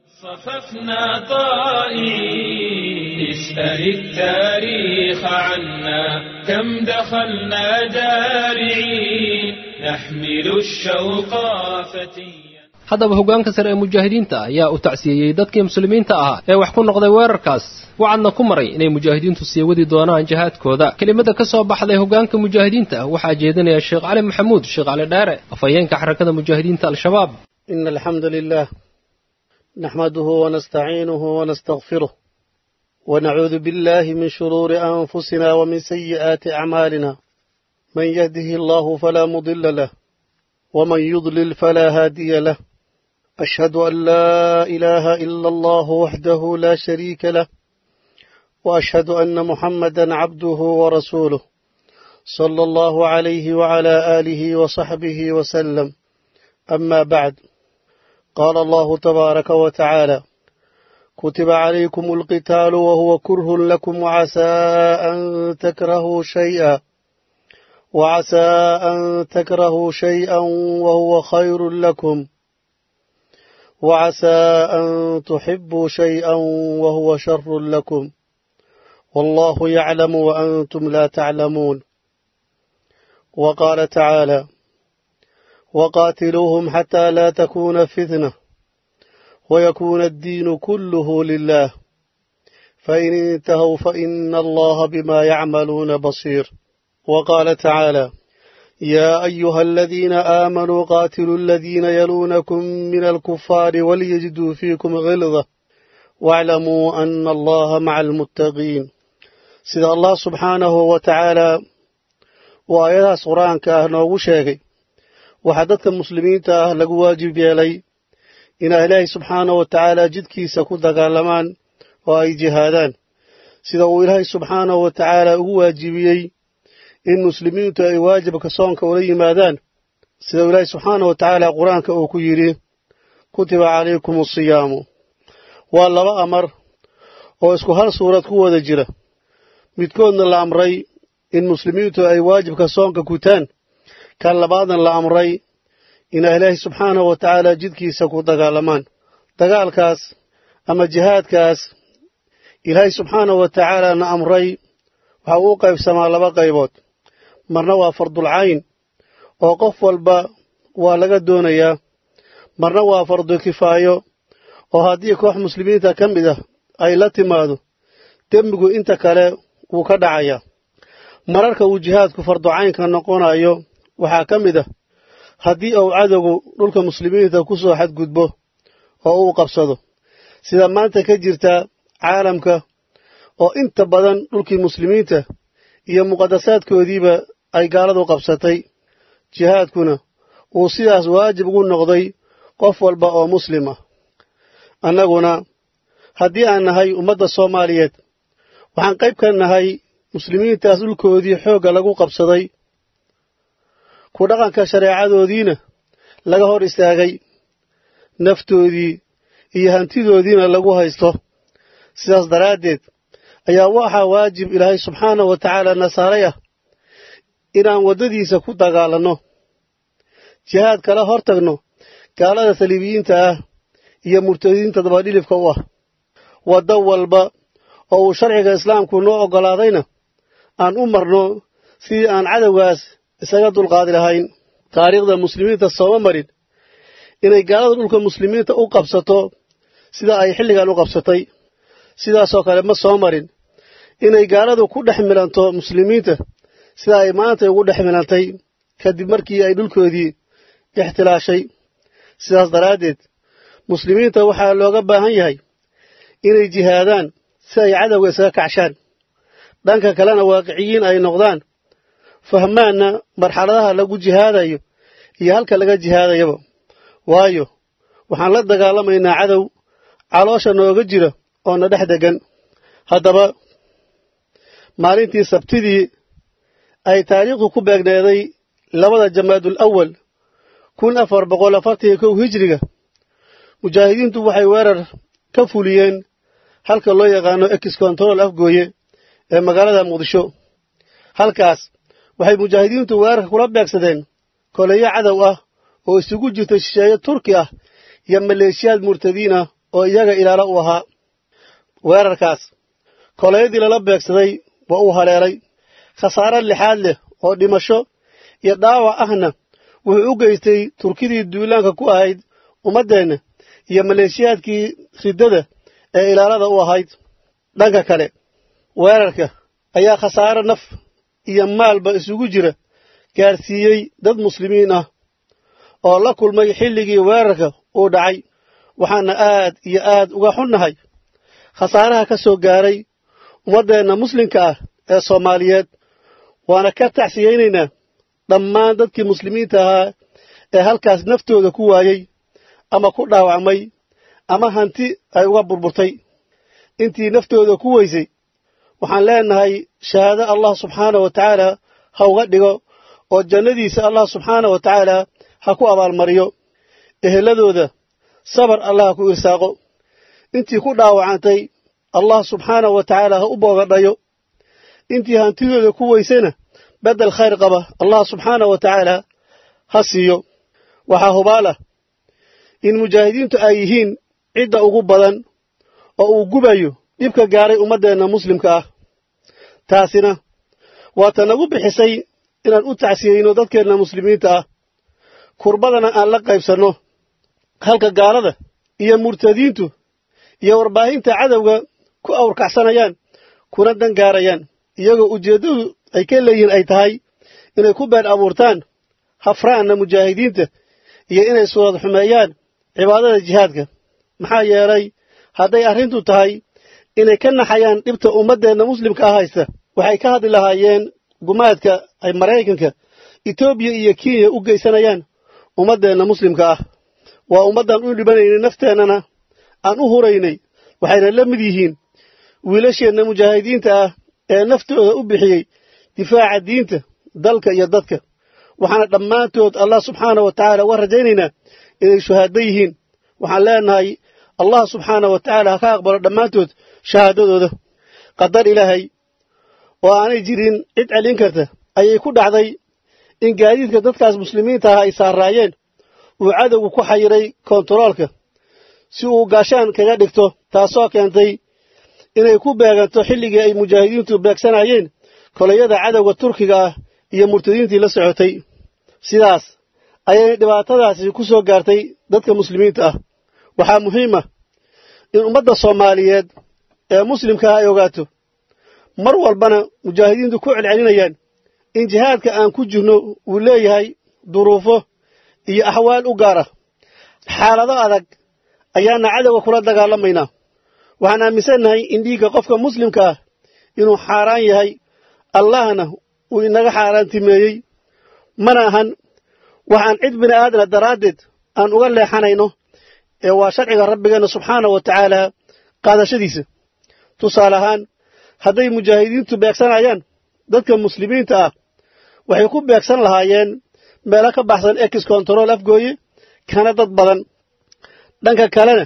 صففنا طائعين اسأل التاريخ عنا كم دخلنا دارعين نحمل الشوق فتيا haddaba hoggaanka sare ee mujaahidiinta ayaa u tacsiyeeyey dadkii muslimiinta ahaa ee wax ku noqday weerarkaas wacadna ku maray inay mujaahidiintu sii wadi doonaan jihaadkooda kelimada ka soo baxday hoggaanka mujaahidiinta waxaa jeedinaya sheekh cali maxamuud sheekh cali dheere afhayeenka xarakada mujaahidiinta al-shabaab إن الحمد لله نحمده ونستعينه ونستغفره ونعوذ بالله من شرور أنفسنا ومن سيئات أعمالنا من يهده الله فلا مضل له ومن يضلل فلا هادي له أشهد أن لا إله إلا الله وحده لا شريك له وأشهد أن محمدا عبده ورسوله صلى الله عليه وعلى آله وصحبه وسلم أما بعد قال الله تبارك وتعالى كتب عليكم القتال وهو كره لكم وعسى أن تكرهوا شيئا وعسى أن تكرهوا شيئا وهو خير لكم وعسى أن تحبوا شيئا وهو شر لكم والله يعلم وأنتم لا تعلمون وقال تعالى وقاتلوهم حتى لا تكون فتنة ويكون الدين كله لله فإن انتهوا فإن الله بما يعملون بصير وقال تعالى يا أيها الذين آمنوا قاتلوا الذين يلونكم من الكفار وليجدوا فيكم غلظة واعلموا أن الله مع المتقين سيد الله سبحانه وتعالى وآياتها قرآنك أهنوغو شاقي وحدثك المسلمين تاه لقوا واجب يلي إن إلهي سبحانه وتعالى جدكي سكود قالمان وأي جهادان سيد إلهي سبحانه وتعالى واجبيي in muslimiintu ay waajibka soonka ula yimaadaan sida ilaahi subxaana wa tacaala qur-aanka uu ku yidhi kutiba calaykum asiyaamu waa laba amar oo isku hal suurad ku wada jira midkoodna la amray in muslimiintu ay waajibka soonka gutaan kan labaadna la amray inay ilaahi subxaanahu wa tacaala jidkiisa ku dagaalamaan dagaalkaas ama jihaadkaas ilaahay subxaanahu wa tacaalaana amray waxa uu u qaybsamaa laba qaybood marna waa fardulcayn oo qof walba waa laga doonayaa marna waa fardu kifaayo oo haddii koox muslimiinta ka mid ah ay la timaado dembigu inta kale wuu ka dhacayaa mararka uu jihaadku farducaynka noqonayo waxaa ka mid ah haddii uu cadowgu dhulka muslimiinta ku soo xadgudbo oo uu qabsado sida maanta ka jirta caalamka oo inta badan dhulkii muslimiinta iyo muqadasaadkoodiiba ay gaaladu qabsatay jihaadkuna uu sidaas waajib ugu noqday qof walba oo muslim ah annaguna haddii aan nahay ummadda soomaaliyeed waxaan qayb ka nahay muslimiintaas dhulkoodii xoogga lagu qabsaday ku dhaqanka shareecadoodiina laga hor istaagay naftoodii iyo hantidoodiina lagu haysto sidaas daraaddeed ayaa waxaa waajib ilaahay subxaanahu wa tacaala nasaaray ah inaan waddadiisa ku dagaalanno jihaad kala hor tagno gaalada saliibiyiinta ah iyo murtadiinta dabadhilifka u ah waddo walba oo uu sharciga islaamku noo oggolaadayna aan u marno sidii aan cadowgaas isaga dulqaadi lahayn taariikhda muslimiinta sooma marin inay gaalada dhulka muslimiinta u qabsato sida ay xilligan u qabsatay sidaasoo kale ma soo marin inay gaaladu ku dhex milanto muslimiinta sida ay maanta ugu dhex milantay kadib markii ay dhulkoodii ixtilaashay sidaas daraaddeed muslimiinta waxaa looga baahan yahay inay jihaadaan si ay cadowga isaga kacshaan dhanka kalena waaqiciyiin ay noqdaan fahmaanna marxaladaha lagu jihaadayo iyo halka laga jihaadayaba waayo waxaan la dagaalamaynaa cadow caloosha nooga jira oo na dhex degan haddaba maalintii sabtidii ay taariikhdu ku beegneeday labada jamaadul awal kun afar boqol afartan iyo kow hijriga mujaahidiintu waxay weerar ka fuliyeen halka loo yaqaano ex control afgooye ee magaalada muqdisho halkaas waxay mujaahidiintu weerarka kula beegsadeen koleyo cadow ah oo isugu jirta shisheeye turki ah iyo maleeshiyaad murtadiin ah oo iyaga ilaalo u ahaa weerarkaas koleyadii lala beegsaday waa uu haleelay khasaare lixaad leh oo dhimasho iyo dhaawac ahna wuxuu u geystay turkidii duulaanka ku ahayd ummaddeenna iyo maleeshiyaadkii riddada ee ilaalada u ahayd dhanka kale weerarka ayaa khasaare naf iyo maalba isugu jira gaadhsiiyey dad muslimiin ah oo la kulmay xilligii weerarka uu dhacay waxaana aad iyo aad uga xunnahay khasaaraha ka soo gaaray ummaddeenna muslimka ah ee soomaaliyeed waana ka tacsiyeynaynaa dhammaan dadkii muslimiinta ahaa ee halkaas naftooda ku waayey ama ku dhaawacmay ama hanti ay uga burburtay intii naftooda ku weysay waxaan leenahay shahaado allah subxaana wa tacaala ha uga dhigo oo jannadiisa allah subxaana wa tacaala ha ku abaalmariyo eheladooda sabar allah ha ku irsaaqo intii ku dhaawacantay allah subxaana wa tacaala ha u boogadhayo intii hantidooda ku weysana beddel khayr qaba allah subxaana wa tacaala ha siiyo waxaa hubaalah in mujaahidiintu ay yihiin cidda ugu badan oo uu gubayo dhibka gaaray ummaddeenna muslimka ah taasina waa ta nagu bixisay inaan u tacsiyeyno dadkeenna muslimiinta ah kurbadana aan la qaybsanno halka gaalada iyo murtadiintu iyo warbaahinta cadowga ku awrkacsanayaan kuna dan gaarayaan iyagoo ujeeddadu ay ka leeyihiin ay tahay inay ku been abuurtaan hafraanna mujaahidiinta iyo inay suurad xumeeyaan cibaadada jihaadka maxaa yeelay hadday arrintu tahay inay ka naxayaan dhibta ummaddeenna muslimka ah haysta waxay ka hadli lahaayeen gumaadka ay maraykanka etoobiya iyo kenya u geysanayaan ummaddeenna muslimka ah waa ummaddan u dhibanaynay nafteennana aan u huraynay waxayna la mid yihiin wiilasheenna mujaahidiinta ah ee naftooda u bixiyey difaaca diinta dalka iyo dadka waxaana dhammaantood allah subxaana wa tacaala uga rajaynaynaa inay shuhaado yihiin waxaan leenahay allah subxaana wa tacaala ha ka aqbalo dhammaantood shahaadadooda qadar ilaahay oo aanay jirin cid celin karta ayay ku dhacday in gaadiidka dadkaas muslimiinta ah ay saaraayeen uu cadowgu ku xayiray kontaroolka si uu gaashaan kaga dhigto taasoo keentay inay ku beeganto xilligii ay mujaahidiintu beegsanayeen kolayada cadowga turkiga ah iyo murtadiintii la socotay sidaas ayay dhibaatadaasi ku soo gaartay dadka muslimiinta ah waxaa muhiim ah in ummadda soomaaliyeed ee muslimka ah ay ogaato mar walbana mujaahidiintu ku celcelinayaan in jihaadka aan ku jirno uu leeyahay duruufo iyo axwaal u gaar ah xaalado adag ayaana cadowga kula dagaalamaynaa waxaan aaminsannahay in dhiigga qofka muslimka ah inuu xaaraan yahay allahna uu inaga xaaraantimeeyey mana ahan waxaan cid bini aadana daraaddeed aan uga leexanayno ee waa sharciga rabbigeenna subxaana wa tacaala qaadashadiisa tusaale ahaan hadday mujaahidiintu beegsanayaan dadka muslimiinta ah waxay ku beegsan lahaayeen meelo ka baxsan ex control afgooye kana dad badan dhanka kalena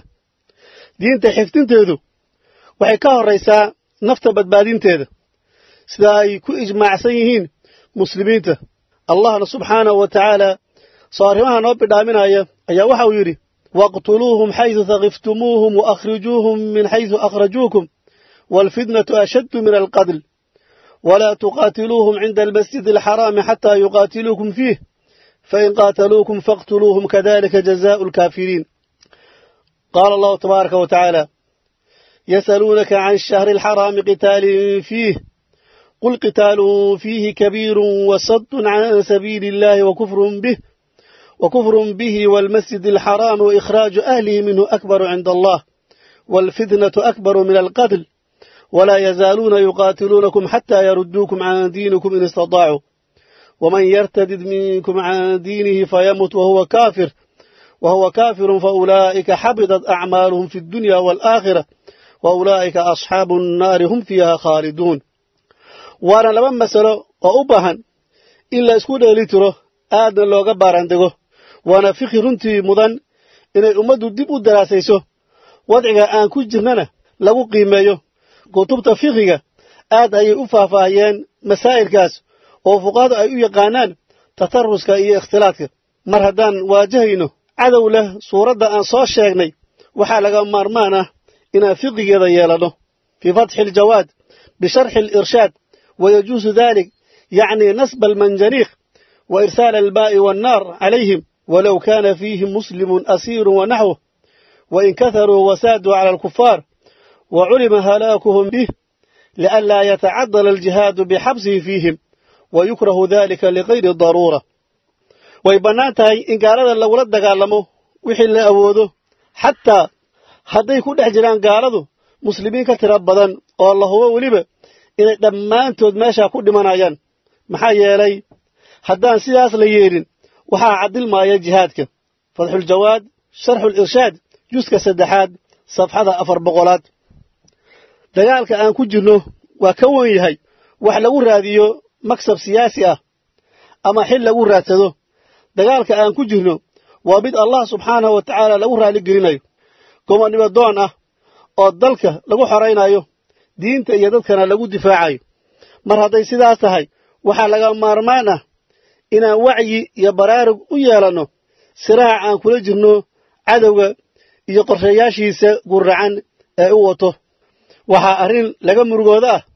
diinta xifdinteedu waxay ka horraysaa nafta badbaadinteeda sida ay ku ijmaacsan yihiin muslimiinta allahna subxaanahu wa tacaala soo arrimaha noo bidhaaminaya ayaa waxa uu yidhi waqtuluuhum xaydu takiftumuuhum waakhrijuuhum min xaydu akhrajuukum waalfitnatu ashaddu min alqatl walaa tuqaatiluuhum cinda almasjidi alxaraami xataa yuqaatiluukum fiih fain qaataluukum faqtuluuhum kadalika jazaau alkaafiriin qaala allahu tabaaraka wa tacaala يسألونك عن الشهر الحرام قتال فيه قل قتال فيه كبير وصد عن سبيل الله وكفر به وكفر به والمسجد الحرام وإخراج أهله منه أكبر عند الله والفتنة أكبر من القتل ولا يزالون يقاتلونكم حتى يردوكم عن دينكم إن استطاعوا ومن يرتدد منكم عن دينه فيمت وهو كافر وهو كافر فأولئك حبطت أعمالهم في الدنيا والآخرة وأولئك أصحاب النار هم فيها خالدون waana laba masalo oo u baahan in la isku dheeli tiro aadna looga baarandego waana fikhi runtii mudan inay ummaddu dib u daraasayso wadciga aan ku jirnana lagu qiimeeyo kutubta fikhiga aad ayay u faahfaahiyeen masaa'ilkaas oo fuqahadu ay u yaqaanaan tataruska iyo ikhtilaadka mar haddaan waajahayno cadow leh suuradda aan soo sheegnay waxaa laga maarmaan ah inaan fiqigeeda yeelanno fii fatxi aljawaad bisharxi alirshaad ويجوز ذلك يعني نسب المنجنيق وإرسال الماء والنار عليهم ولو كان فيهم مسلم أسير ونحوه وإن كثروا وسادوا على الكفار وعلم هلاكهم به لئلا يتعدل الجهاد بحبسه فيهم ويكره ذلك لغير الضرورة ويبناتها إن قال لو رد قالمو وحل أوده حتى hadday ku dhex jiraan gaaladu muslimiin ka tira badan oo alla hubo weliba inay dhammaantood meeshaa ku dhimanayaan maxaa yeelay haddaan sidaas la yeelin waxaa caddilmaaya jihaadka fatxuljawaad sharxulirshaad juska saddexaad safxada afar boqolaad dagaalka aan ku jirno waa ka wen yahay wax lagu raadiyo maksab siyaasi ah ama xil lagu raadsado dagaalka aan ku jirno waa mid allah subxaanahu wa tacaala lagu raaligelinayo gomonnimo doon ah oo dalka lagu xoraynayo diinta iyo dadkana lagu difaacayo mar hadday sidaas tahay waxaa laga maarmaan ah inaan wacyi iyo baraarug u yeelanno siraac aan kula jirno cadowga iyo qorshayaashiisa gurracan ee u wato waxaa arrin laga murugooda ah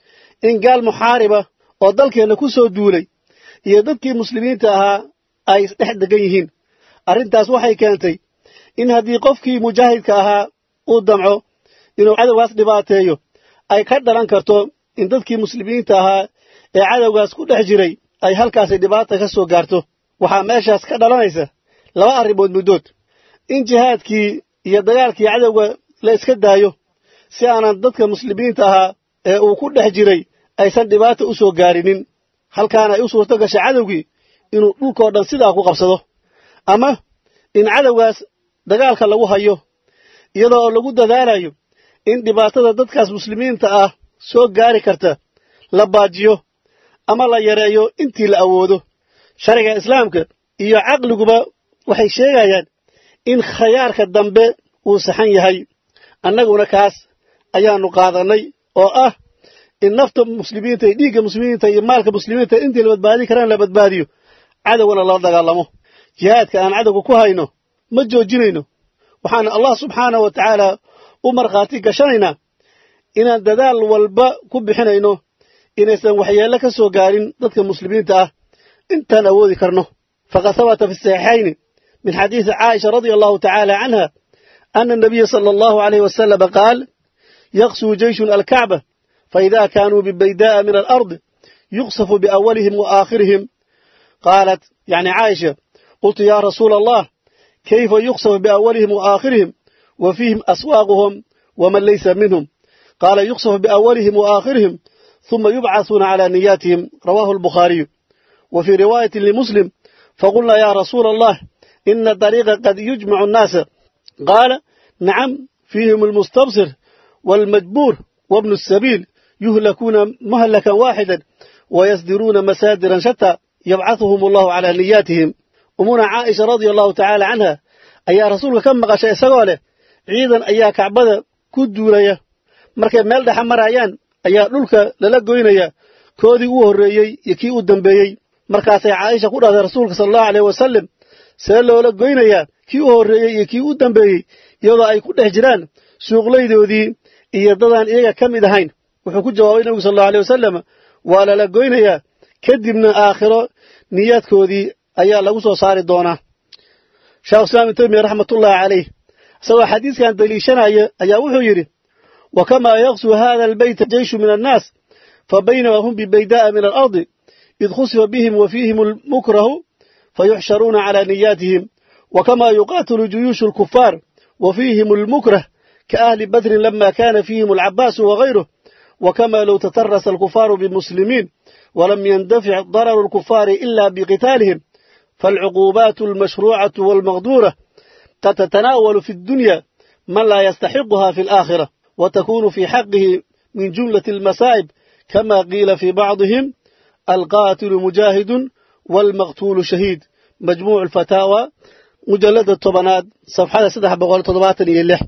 in gaal muxaariba oo dalkeenna ku soo duulay iyo dadkii muslimiinta ahaa ay isdhex degan yihiin arrintaas waxay keentay in haddii qofkii mujaahidka ahaa uu damco inuu cadowgaas dhibaateeyo ay ka dhalan karto in dadkii muslimiinta ahaa ee cadowgaas ku dhex jiray ay halkaasi dhibaata ka soo gaarto waxaa meeshaas ka dhalanaysa laba arrimood muddood in jihaadkii iyo dagaalkii cadowga la iska daayo si aanan dadka muslimiinta ahaa ee uu ku dhex jiray aysan dhibaata u soo gaarinin halkaana ay u suurto gashay cadowgii inuu dhulkoo dhan sidaa ku qabsado ama in cadowgaas dagaalka lagu hayo iyadoo oo lagu dadaalayo in dhibaatada dadkaas muslimiinta ah soo gaari karta la baajiyo ama la yareeyo intii la awoodo sharciga islaamka iyo caqliguba waxay sheegayaan in khayaarka dambe uu saxan yahay annaguna kaas ayaannu qaadannay oo ah in nafta muslimiinta iyo dhiigga muslimiinta iyo maalka muslimiinta intii la badbaadin karaan la badbaadiyo cadowgana lala dagaalamo jihaadka aan cadowga ku hayno ma joojinayno waxaana allah subxaanahu wa tacaala u markhaati gashanaynaa inaan dadaal walba ku bixinayno inaysan waxyeello ka soo gaarin dadka muslimiinta ah intaan awoodi karno faqad habata fi saxiixayni min xadiisi caaisha radia allahu tacaala canha ana anabiya sala allahu alayh wasalama qaal yaqsuu jeyshun alkacba faida kaanuu bibaydaa'a min alardi yuqsafu biawalihim wa aakhirihim qaalat yani caaisha qultu ya rasuula allah kayfa yuqsafu biawalihim wa aakhirihim wa fiihim aswaaquhum waman laysa minhum qaala yuqsafu biawalihim wa aakhirihim ثم يبعثون على نياتهم رواه البخاري وفي رواية لمسلم فقلنا يا رسول الله إن الطريق قد يجمع الناس قال نعم فيهم المستبصر والمجبور وابن السبيل يهلكون مهلكا واحدا ويصدرون مسادرا شتى يبعثهم الله على نياتهم أمنا عائشة رضي الله تعالى عنها أي رسولك كم مغشى سقاله عيدا أيا كعبدا كدوريا markay meel dhexa marayaan ayaa dhulka lala goynaya koodii u horreeyey iyo kii u dambeeyey markaasay caaisha ku dhahday rasuulka sala allahu aleyh wasallam see loola goynayaa kii u horreeyey iyo kii u dambeeyey iyadoo ay ku dhex jiraan suuqlaydoodii iyo dadaan iyaga ka mid ahayn wuxuu ku jawaabay nebigu sal allahu aleyh wasalam waa lala goynayaa kadibna aakhiro niyaadkoodii ayaa lagu soo saari doonaa sheekh islaam ibn taymiya raxmatullaahi caleyh isagoo xadiiskan daliishanaya ayaa wuxuu yidhi وكما يغزو هذا البيت جيش من الناس فبينما هم ببيداء من الأرض إذ خسف بهم وفيهم المكره فيحشرون على نياتهم وكما يقاتل جيوش الكفار وفيهم المكره كأهل بدر لما كان فيهم العباس وغيره وكما لو تترس الكفار بالمسلمين ولم يندفع ضرر الكفار إلا بقتالهم فالعقوبات المشروعة والمغدورة قد تتناول في الدنيا من لا يستحقها في الآخرة وتكون في حقه من جملة المسائب كما قيل في بعضهم القاتل مجاهد والمقتول شهيد مجموع الفتاوى مجلد الطبنات صفحة سدح بغول طبات إليه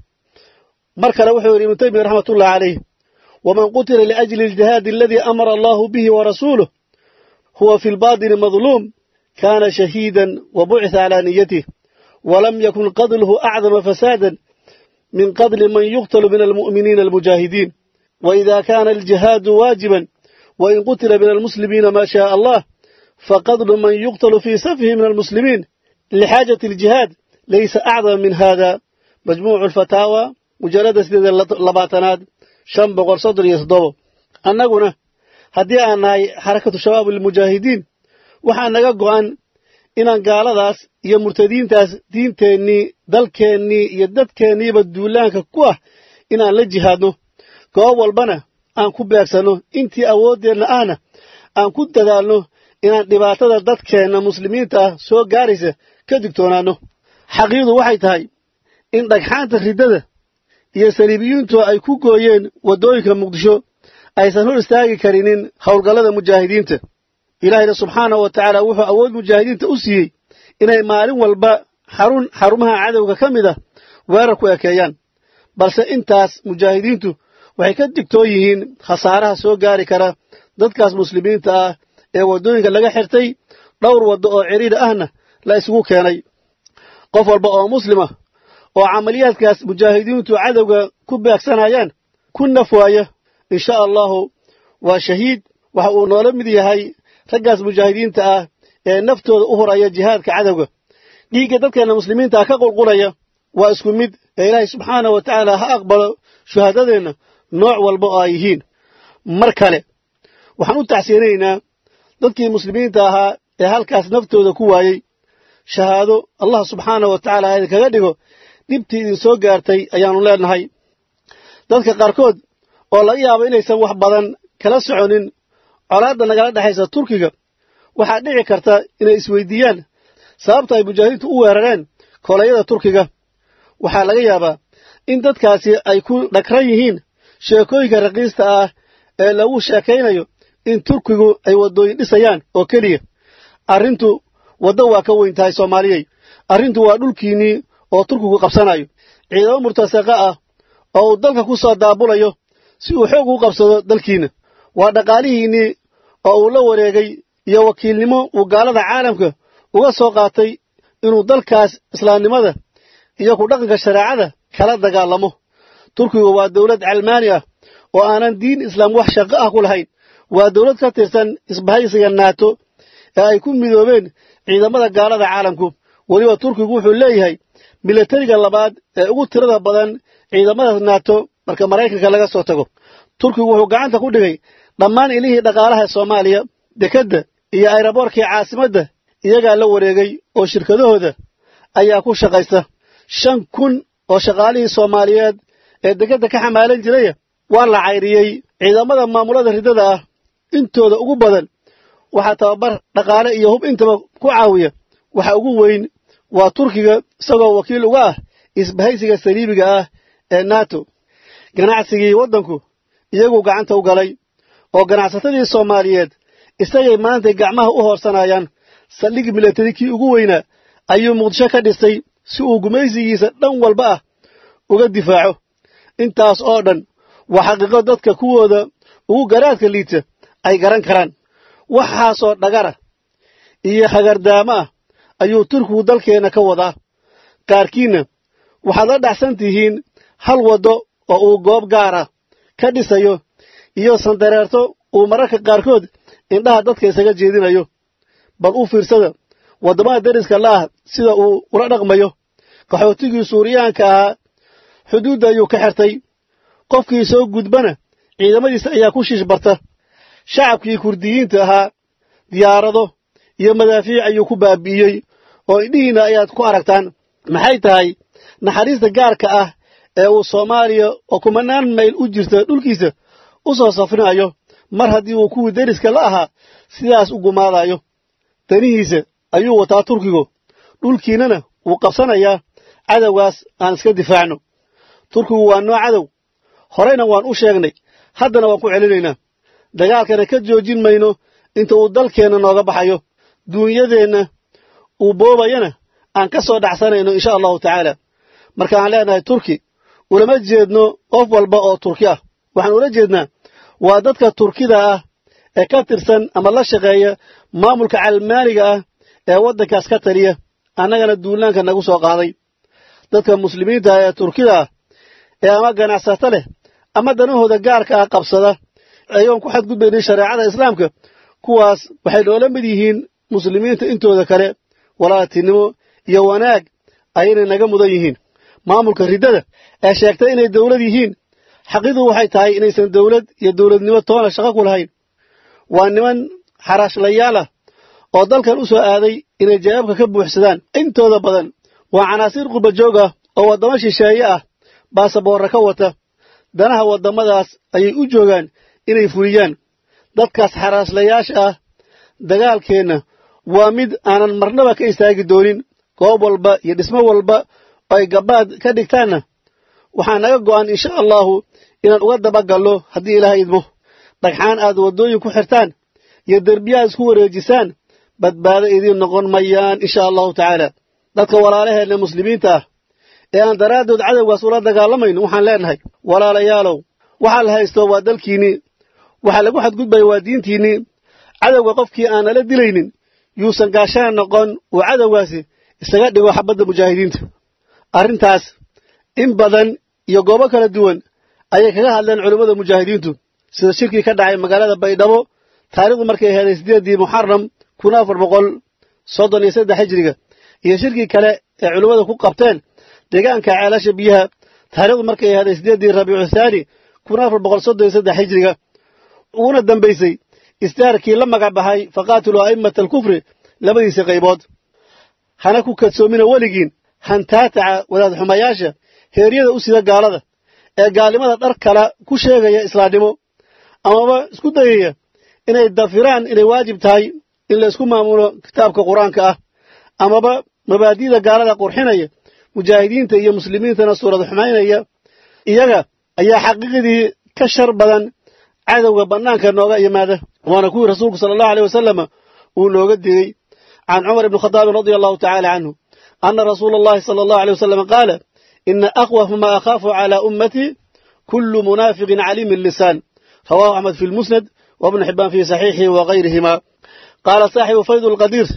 مركز وحي ابن تيمية رحمة الله عليه ومن قتل لأجل الجهاد الذي أمر الله به ورسوله هو في الباطن مظلوم كان شهيدا وبعث على نيته ولم يكن قتله أعظم فسادا من قتل من يقتل من المؤمنين المجاهدين وإذا كان الجهاد واجبا وإن قتل من المسلمين ما شاء الله فقتل من يقتل في سفه من المسلمين لحاجة الجهاد ليس أعظم من هذا مجموع الفتاوى مجرد سيد اللباتنات شنبغ صدر يصدو أنقنا هدي أنهي حركة شباب المجاهدين waxaa naga go'an inaan gaaladaas iyo murtadiintaas diinteennii dalkeennii iyo dadkeenniiba duulaanka ku ah inaan la jihaadno goob walbana aan ku beegsanno intii awooddeenna ahna aan ku dadaalno inaan dhibaatada dadkeenna muslimiinta ah soo gaaraysa ka digtoonaanno xaqiiqdu waxay tahay in dhagxaanta riddada iyo saliibiyiintu ay ku gooyeen waddooyinka muqdisho aysan hor istaagi karinin howlgallada mujaahidiinta ilaahayna subxaanahu wa tacaala wuxuu awood mujaahidiinta u siiyey inay maalin walba xarun xarumaha cadowga ka mid ah weerar ku ekeeyaan balse intaas mujaahidiintu waxay ka digtoon yihiin khasaaraha soo gaari kara dadkaas muslimiinta ah ee waddooyinka laga xirtay dhowr waddo oo cidhiidha ahna la isugu keenay qof walba oo muslima oo camaliyaadkaas mujaahidiintu cadowga ku beegsanayaan ku naf waaya insha allahu waa shahiid waxa uu noola mid yahay raggaas mujaahidiinta ah ee naftooda u horaya jihaadka cadowga dhiigga dadkeenna muslimiinta ah ka qulqulaya waa isku mid ee ilaahay subxaanahu wa tacaala ha aqbalo shuhaadadeenna nooc walba oo ay yihiin mar kale waxaan u tacsiyanaynaa dadkii muslimiinta ahaa ee halkaas naftooda ku waayey shahaado allah subxaanahu wa tacaala idinkaga dhigo dhibtii idin soo gaartay ayaannu leenahay dadka qaarkood oo laga yaabo inaysan wax badan kala soconin colaadda nagala dhexaysa turkiga waxaa dhici karta inay isweydiiyaan sababta ay mujaahidiintu u weerareen kolayada turkiga waxaa laga yaabaa in dadkaasi ay ku dhagran yihiin sheekooyinka raqiista ah ee lagu sheekaynayo in turkigu ay waddooyin dhisayaan oo keliya arrintu waddo waa ka weyn tahay soomaaliyey arrintu waa dhulkiinnii oo turkigu qabsanayo ciidamo murtasaqa ah oo uu dalka ku soo daabulayo si uu xoog u qabsado dalkiinna waa dhaqaalihiinnii oo uu la wareegay iyo wakiilnimo uu gaalada caalamka uga soo qaatay inuu dalkaas islaamnimada iyo ku dhaqanka shareecada kala dagaalamo turkigu waa dawlad calmaani ah oo aanan diin islaam wax shaqo ah ku lahayn waa dawlad ka tirsan isbahaysiga naato ee ay ku midoobeen ciidamada gaalada caalamku weliba turkigu wuxuu leeyahay milatariga labaad ee ugu tirada badan ciidamada naato marka maraykanka laga soo tago turkigu wuxuu gacanta ku dhigay dhammaan ilihii dhaqaalaha soomaaliya dekedda iyo ayraboorkii caasimadda iyagaa la wareegay oo shirkadahooda ayaa ku shaqaysta shan kun oo shaqaalihii soomaaliyeed ee dekedda ka xamaalan jiraya waa la cayriyey ciidamada maamulada riddada ah intooda ugu badan waxaa tababar dhaqaale iyo hub intaba ku caawiya waxa ugu weyn waa turkiga isagoo wakiil uga ah isbahaysiga saliibiga ah ee nato ganacsigii waddanku iyaguu gacanta u galay oo ganacsatadii soomaaliyeed isagay maantay gacmaha u hoorsanayaan saldhig milatari kii ugu weynaa ayuu muqdisho ka dhisay si uu gumaysigiisa dhan walba ah uga difaaco intaas oo dhan waa xaqiiqo dadka kuwooda ugu garaadka liita ay garan karaan waxaasoo dhagara iyo hagardaamo ah ayuu turkigu dalkeenna ka wadaa qaarkiinna waxaad la dhacsan tihiin hal waddo oo uu goob gaara ka dhisayo iyo sandareerto uu mararka qaarkood indhaha dadka isaga jeedinayo bal u fiirsada waddamada deriska la'ah sida uu ula dhaqmayo qaxootigii suuriyaanka ahaa xuduudda ayuu ka xertay qofkii soo gudbana ciidamadiisa ayaa ku shiish barta shacabkii kurdiyiinta ahaa diyaarado iyo madaafiic ayuu ku baabi'iyey oo indhihiinna ayaad ku aragtaan maxay tahay naxariista gaarka ah ee uu soomaaliya oo kumanaan mayl u jirta dhulkiisa u soo safrinayo mar haddii uu kuwii deriska la ahaa sidaas u gumaadayo danihiisa ayuu wataa turkigu dhulkiinnana wuu qabsanayaa cadowgaas aan iska difaacno turkigu waa noo cadow horeyna waan u sheegnay haddana waan ku celinaynaa dagaalkana ka joojin mayno inta uu dalkeenna nooga baxayo duunyadeenna uu boobayana aan ka soo dhacsanayno insha allahu tacaala markaan leenahay turki ulama jeedno qof walba oo turki ah waxaan ula jeednaa waa dadka turkida ah ee ka tirsan ama la shaqeeya maamulka calmaaniga ah ee waddankaas ka taliya annagana duulaanka nagu soo qaaday dadka muslimiinta ah ee turkida ah ee ama ganacsato leh ama danahooda gaarka ah qabsada ayagoon ku xadgudbaynin shareecada islaamka kuwaas waxay noola mid yihiin muslimiinta intooda kale walaaltinimo iyo wanaag ayaynay naga mudan yihiin maamulka riddada ee sheegtay inay dawlad yihiin xaqiidu waxay tahay inaysan dawlad iyo dawladnimo toona shaqo ku lahayn waa niman xaraashlayaal ah oo dalkan u soo aaday inay jawaabka ka buuxsadaan intooda badan waa canaasiir qubajoog ah oo waddamo shisheeye ah baasaboorra ka wata danaha waddamadaas ayay u joogaan inay fuliyaan dadkaas xaraaslayaasha ah dagaalkeenna waa mid aanan marnaba ka istaagi doonin goob walba iyo dhismo walba oo ay gabbaad ka dhigtaanna waxaa naga go'an insha allahu inaan uga dabagallo haddii ilaahay idmo dhagxaan aad waddooyin ku xirtaan iyo derbiyaad isku wareejisaan badbaado idiin noqon mayaan insha allahu tacaala dadka walaalaheenna muslimiinta ah ee aan daraaddood cadowgaas ula dagaalamayno waxaan leenahay walaalayaalow waxaa la haysto waa dalkiinnii waxaa lagu xadgudbaya waa diintiinnii cadowga qofkii aan nala dilaynin yuusan gaashaan noqon uu cadowgaasi isaga dhigo xabadda mujaahidiinta arrintaas in badan iyo goobo kala duwan ayay kaga hadleen culimmada mujaahidiintu sida shirkii ka dhacay magaalada baydhabo taarikhdu markay aheeday siddeeddii muxaram kun afar boqol soddon iyo saddex hijriga iyo shirkii kale ee culimmada ku qabteen deegaanka ceelasha biyaha taarikhdu markay aheeday siddeeddii rabiicu thaani kun afar boqol soddon iyo saddex hijriga uguna dambaysay istaarkii la magac baxay faqaatiluu a'immata alkufri labadiisa qaybood hana ku kadsoomina weligiin hantaataca wadaad xumayaasha heeryada u sida gaalada ee gaalnimada dhar kala ku sheegaya islaamnimo amaba isku dayaya inay dafiraan inay waajib tahay in la isku maamulo kitaabka qur-aanka ah amaba mabaadi'da gaalada qurxinaya mujaahidiinta iyo muslimiintana suurad xumaynaya iyaga ayaa xaqiiqdii ka shar badan cadowga bannaanka nooga yimaada waana kuwii rasuulku sala allahu aleyh wasalama uu nooga digey can cumar ibni khadaabin radia allahu tacaala canhu ana rasuula allahi sala allahu aleyh wasalam qaala ina akhwafa ma akhaafu calaa ummatii kullu munaafiqin caliimi lisaan rawahu axmed fi lmusnad wabnu xibaan fi saxiixihi wagayrihima qaala saaxibu fayd lqadiir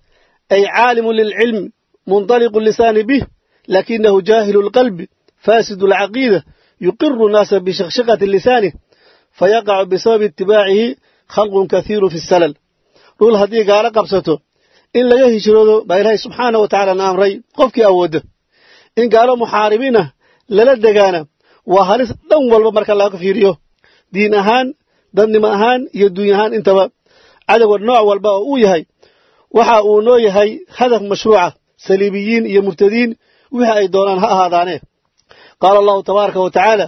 ay caalimu lilcilm munطaliqu lisaani bih lakinahu jaahilu lqalbi faasidu lcaqiida yuqiru naasa bishakshakati lisaanih fayaqacu bisababi itibaacihi khalqun kathiiru fi salal dhul haddii gaalo qabsato in laga hijroodo baa ilaahay subxaana wa tacala na amray qofkii awoodda in gaalo muxaaribiin ah lala degaana waa halis dhan walba marka laga fiiriyo diin ahaan dadnimo ahaan iyo duuny ahaan intaba cadowga nooc walba oo uu yahay waxa uu noo yahay hadaf mashruuca saliibiyiin iyo murtadiin wixii ay doonaan ha ahaadaane qaala allahu tabaaraka wa tacaala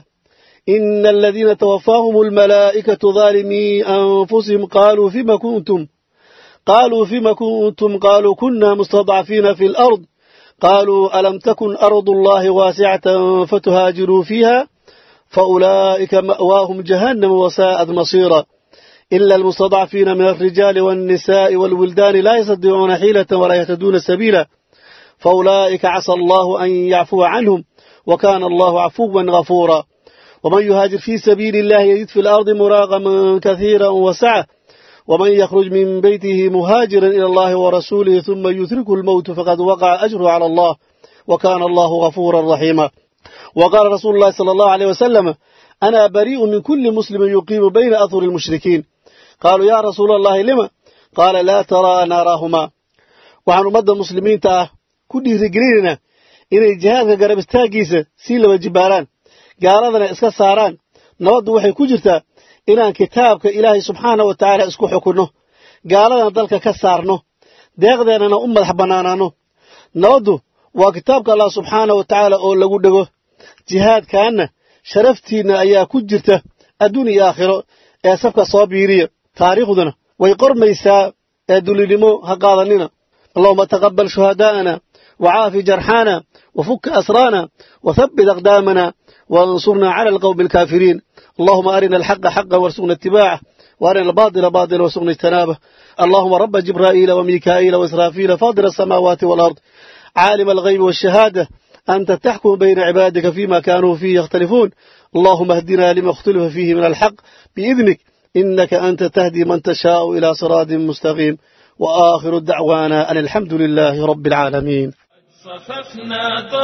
ina aladiina tawafaahum almalaa'ikatu daalimii anfusihim qaaluu fima kuntum qaaluu fima kuntum qaaluu kuna mustadcafiina fi alard qaaluu alam takun ardu allahi waasicatan fatuhaajiruu fiiha faulaa'ika ma'waahum jahannam wasaa'at masiira ila almustadcafiina min alrijaali walnisaa'i walwildaani laa yastadiicuuna xiilatan walaa yahtaduuna sabiila faulaa'ika casa allahu an yacfuwa canhum wa kaana allahu cafuwan gafuura ومن يهاجر في سبيل الله يجد في الأرض مراغما كثيرا وسعة ومن يخرج من بيته مهاجرا إلى الله ورسوله ثم يتركه الموت فقد وقع أجره على الله وكان الله غفورا رحيما وقال رسول الله صلى الله عليه وسلم أنا بريء من كل مسلم يقيم بين أثر المشركين قالوا يا رسول الله لما قال لا ترى ناراهما وعن مدى المسلمين تاه كل رجليننا إن الجهاد قرب استاقيسة سيلة وجباران gaaladana iska saaraan nabaddu waxay ku jirtaa inaan kitaabka ilaahay subxaana wa tacaala isku xukunno gaaladana dalka ka saarno deeqdeennana u madax bannaanaanno nabaddu waa kitaabka allah subxaana wa tacaala oo lagu dhego jihaadkaanna sharaftiinna ayaa ku jirta adduun iyo aakhiro ee safka soo biiriya taariikhduna way qormaysaa ee dulinimo ha qaadanina allahuma taqabbal shuhadaa'ana wacaafi jarxaana wafukka asraana wathabbit aqdaamana وانصرنا على القوم الكافرين اللهم أرنا الحق حقا وارزقنا اتباعه وأرنا الباطل باطلا وارزقنا اجتنابه اللهم رب جبرائيل وميكائيل وإسرافيل فاضل السماوات والأرض عالم الغيب والشهادة أنت تحكم بين عبادك فيما كانوا فيه يختلفون اللهم اهدنا لما اختلف فيه من الحق بإذنك إنك أنت تهدي من تشاء إلى صراط مستقيم وآخر دعوانا أن الحمد لله رب العالمين صففنا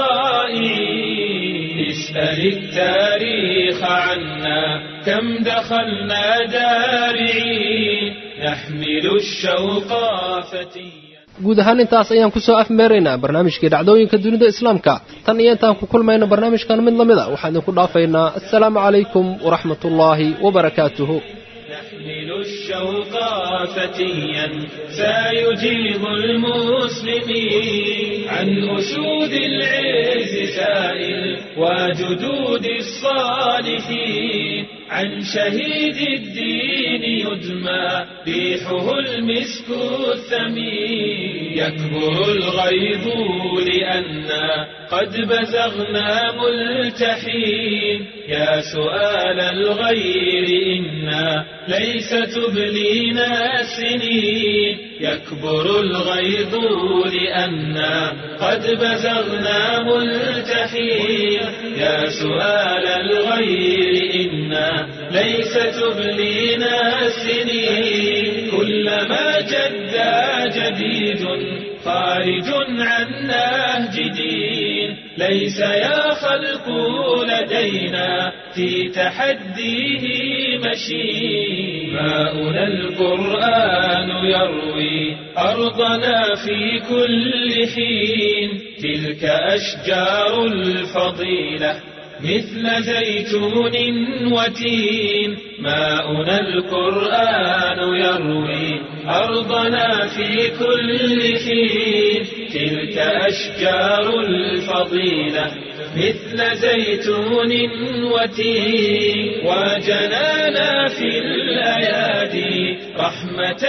طائعين اسأل التاريخ عنا كم دخلنا دارعين نحمل الشوق فتيا guud ahaan intaas ayaan ku soo afmeeraynaa barnaamijkii dhacdooyinka dunida islaamka tan iyo intaan ku kulmayno barnaamijkan mid la mid a waxaan idinku dhaafaynaa assalaamu calaykum waraxmat ullaahi wabarakaatuhu نحمل الشوق فتيا سيجيب المسلمين عن أسود العز سائل وجدود الصالحين عن شهيد الدين يدمى ريحه المسك الثمين يكبر الغيظ لأنا قد بزغنا ملتحين يا سؤال الغير إنا ليس تبلينا السنين يكبر الغيظ لأنا قد بزغنا ملتحين يا سؤال الغير إنا ليس تبلينا السنين كلما جدا جديد خارج عن نهج دين ليس يا خلق لدينا في تحديه مشين ماؤنا القرآن يروي أرضنا في كل حين تلك أشجار الفضيلة مثل زيتون وتين ماؤنا القرآن يروي أرضنا في كل حين تلك أشجار الفضيلة مثل زيتون وتين وجنانا في الأيادي رحمة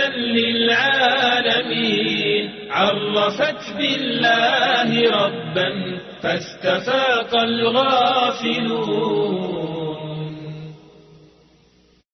للعالمين عرفت بالله ربا فاستفاق الغافلون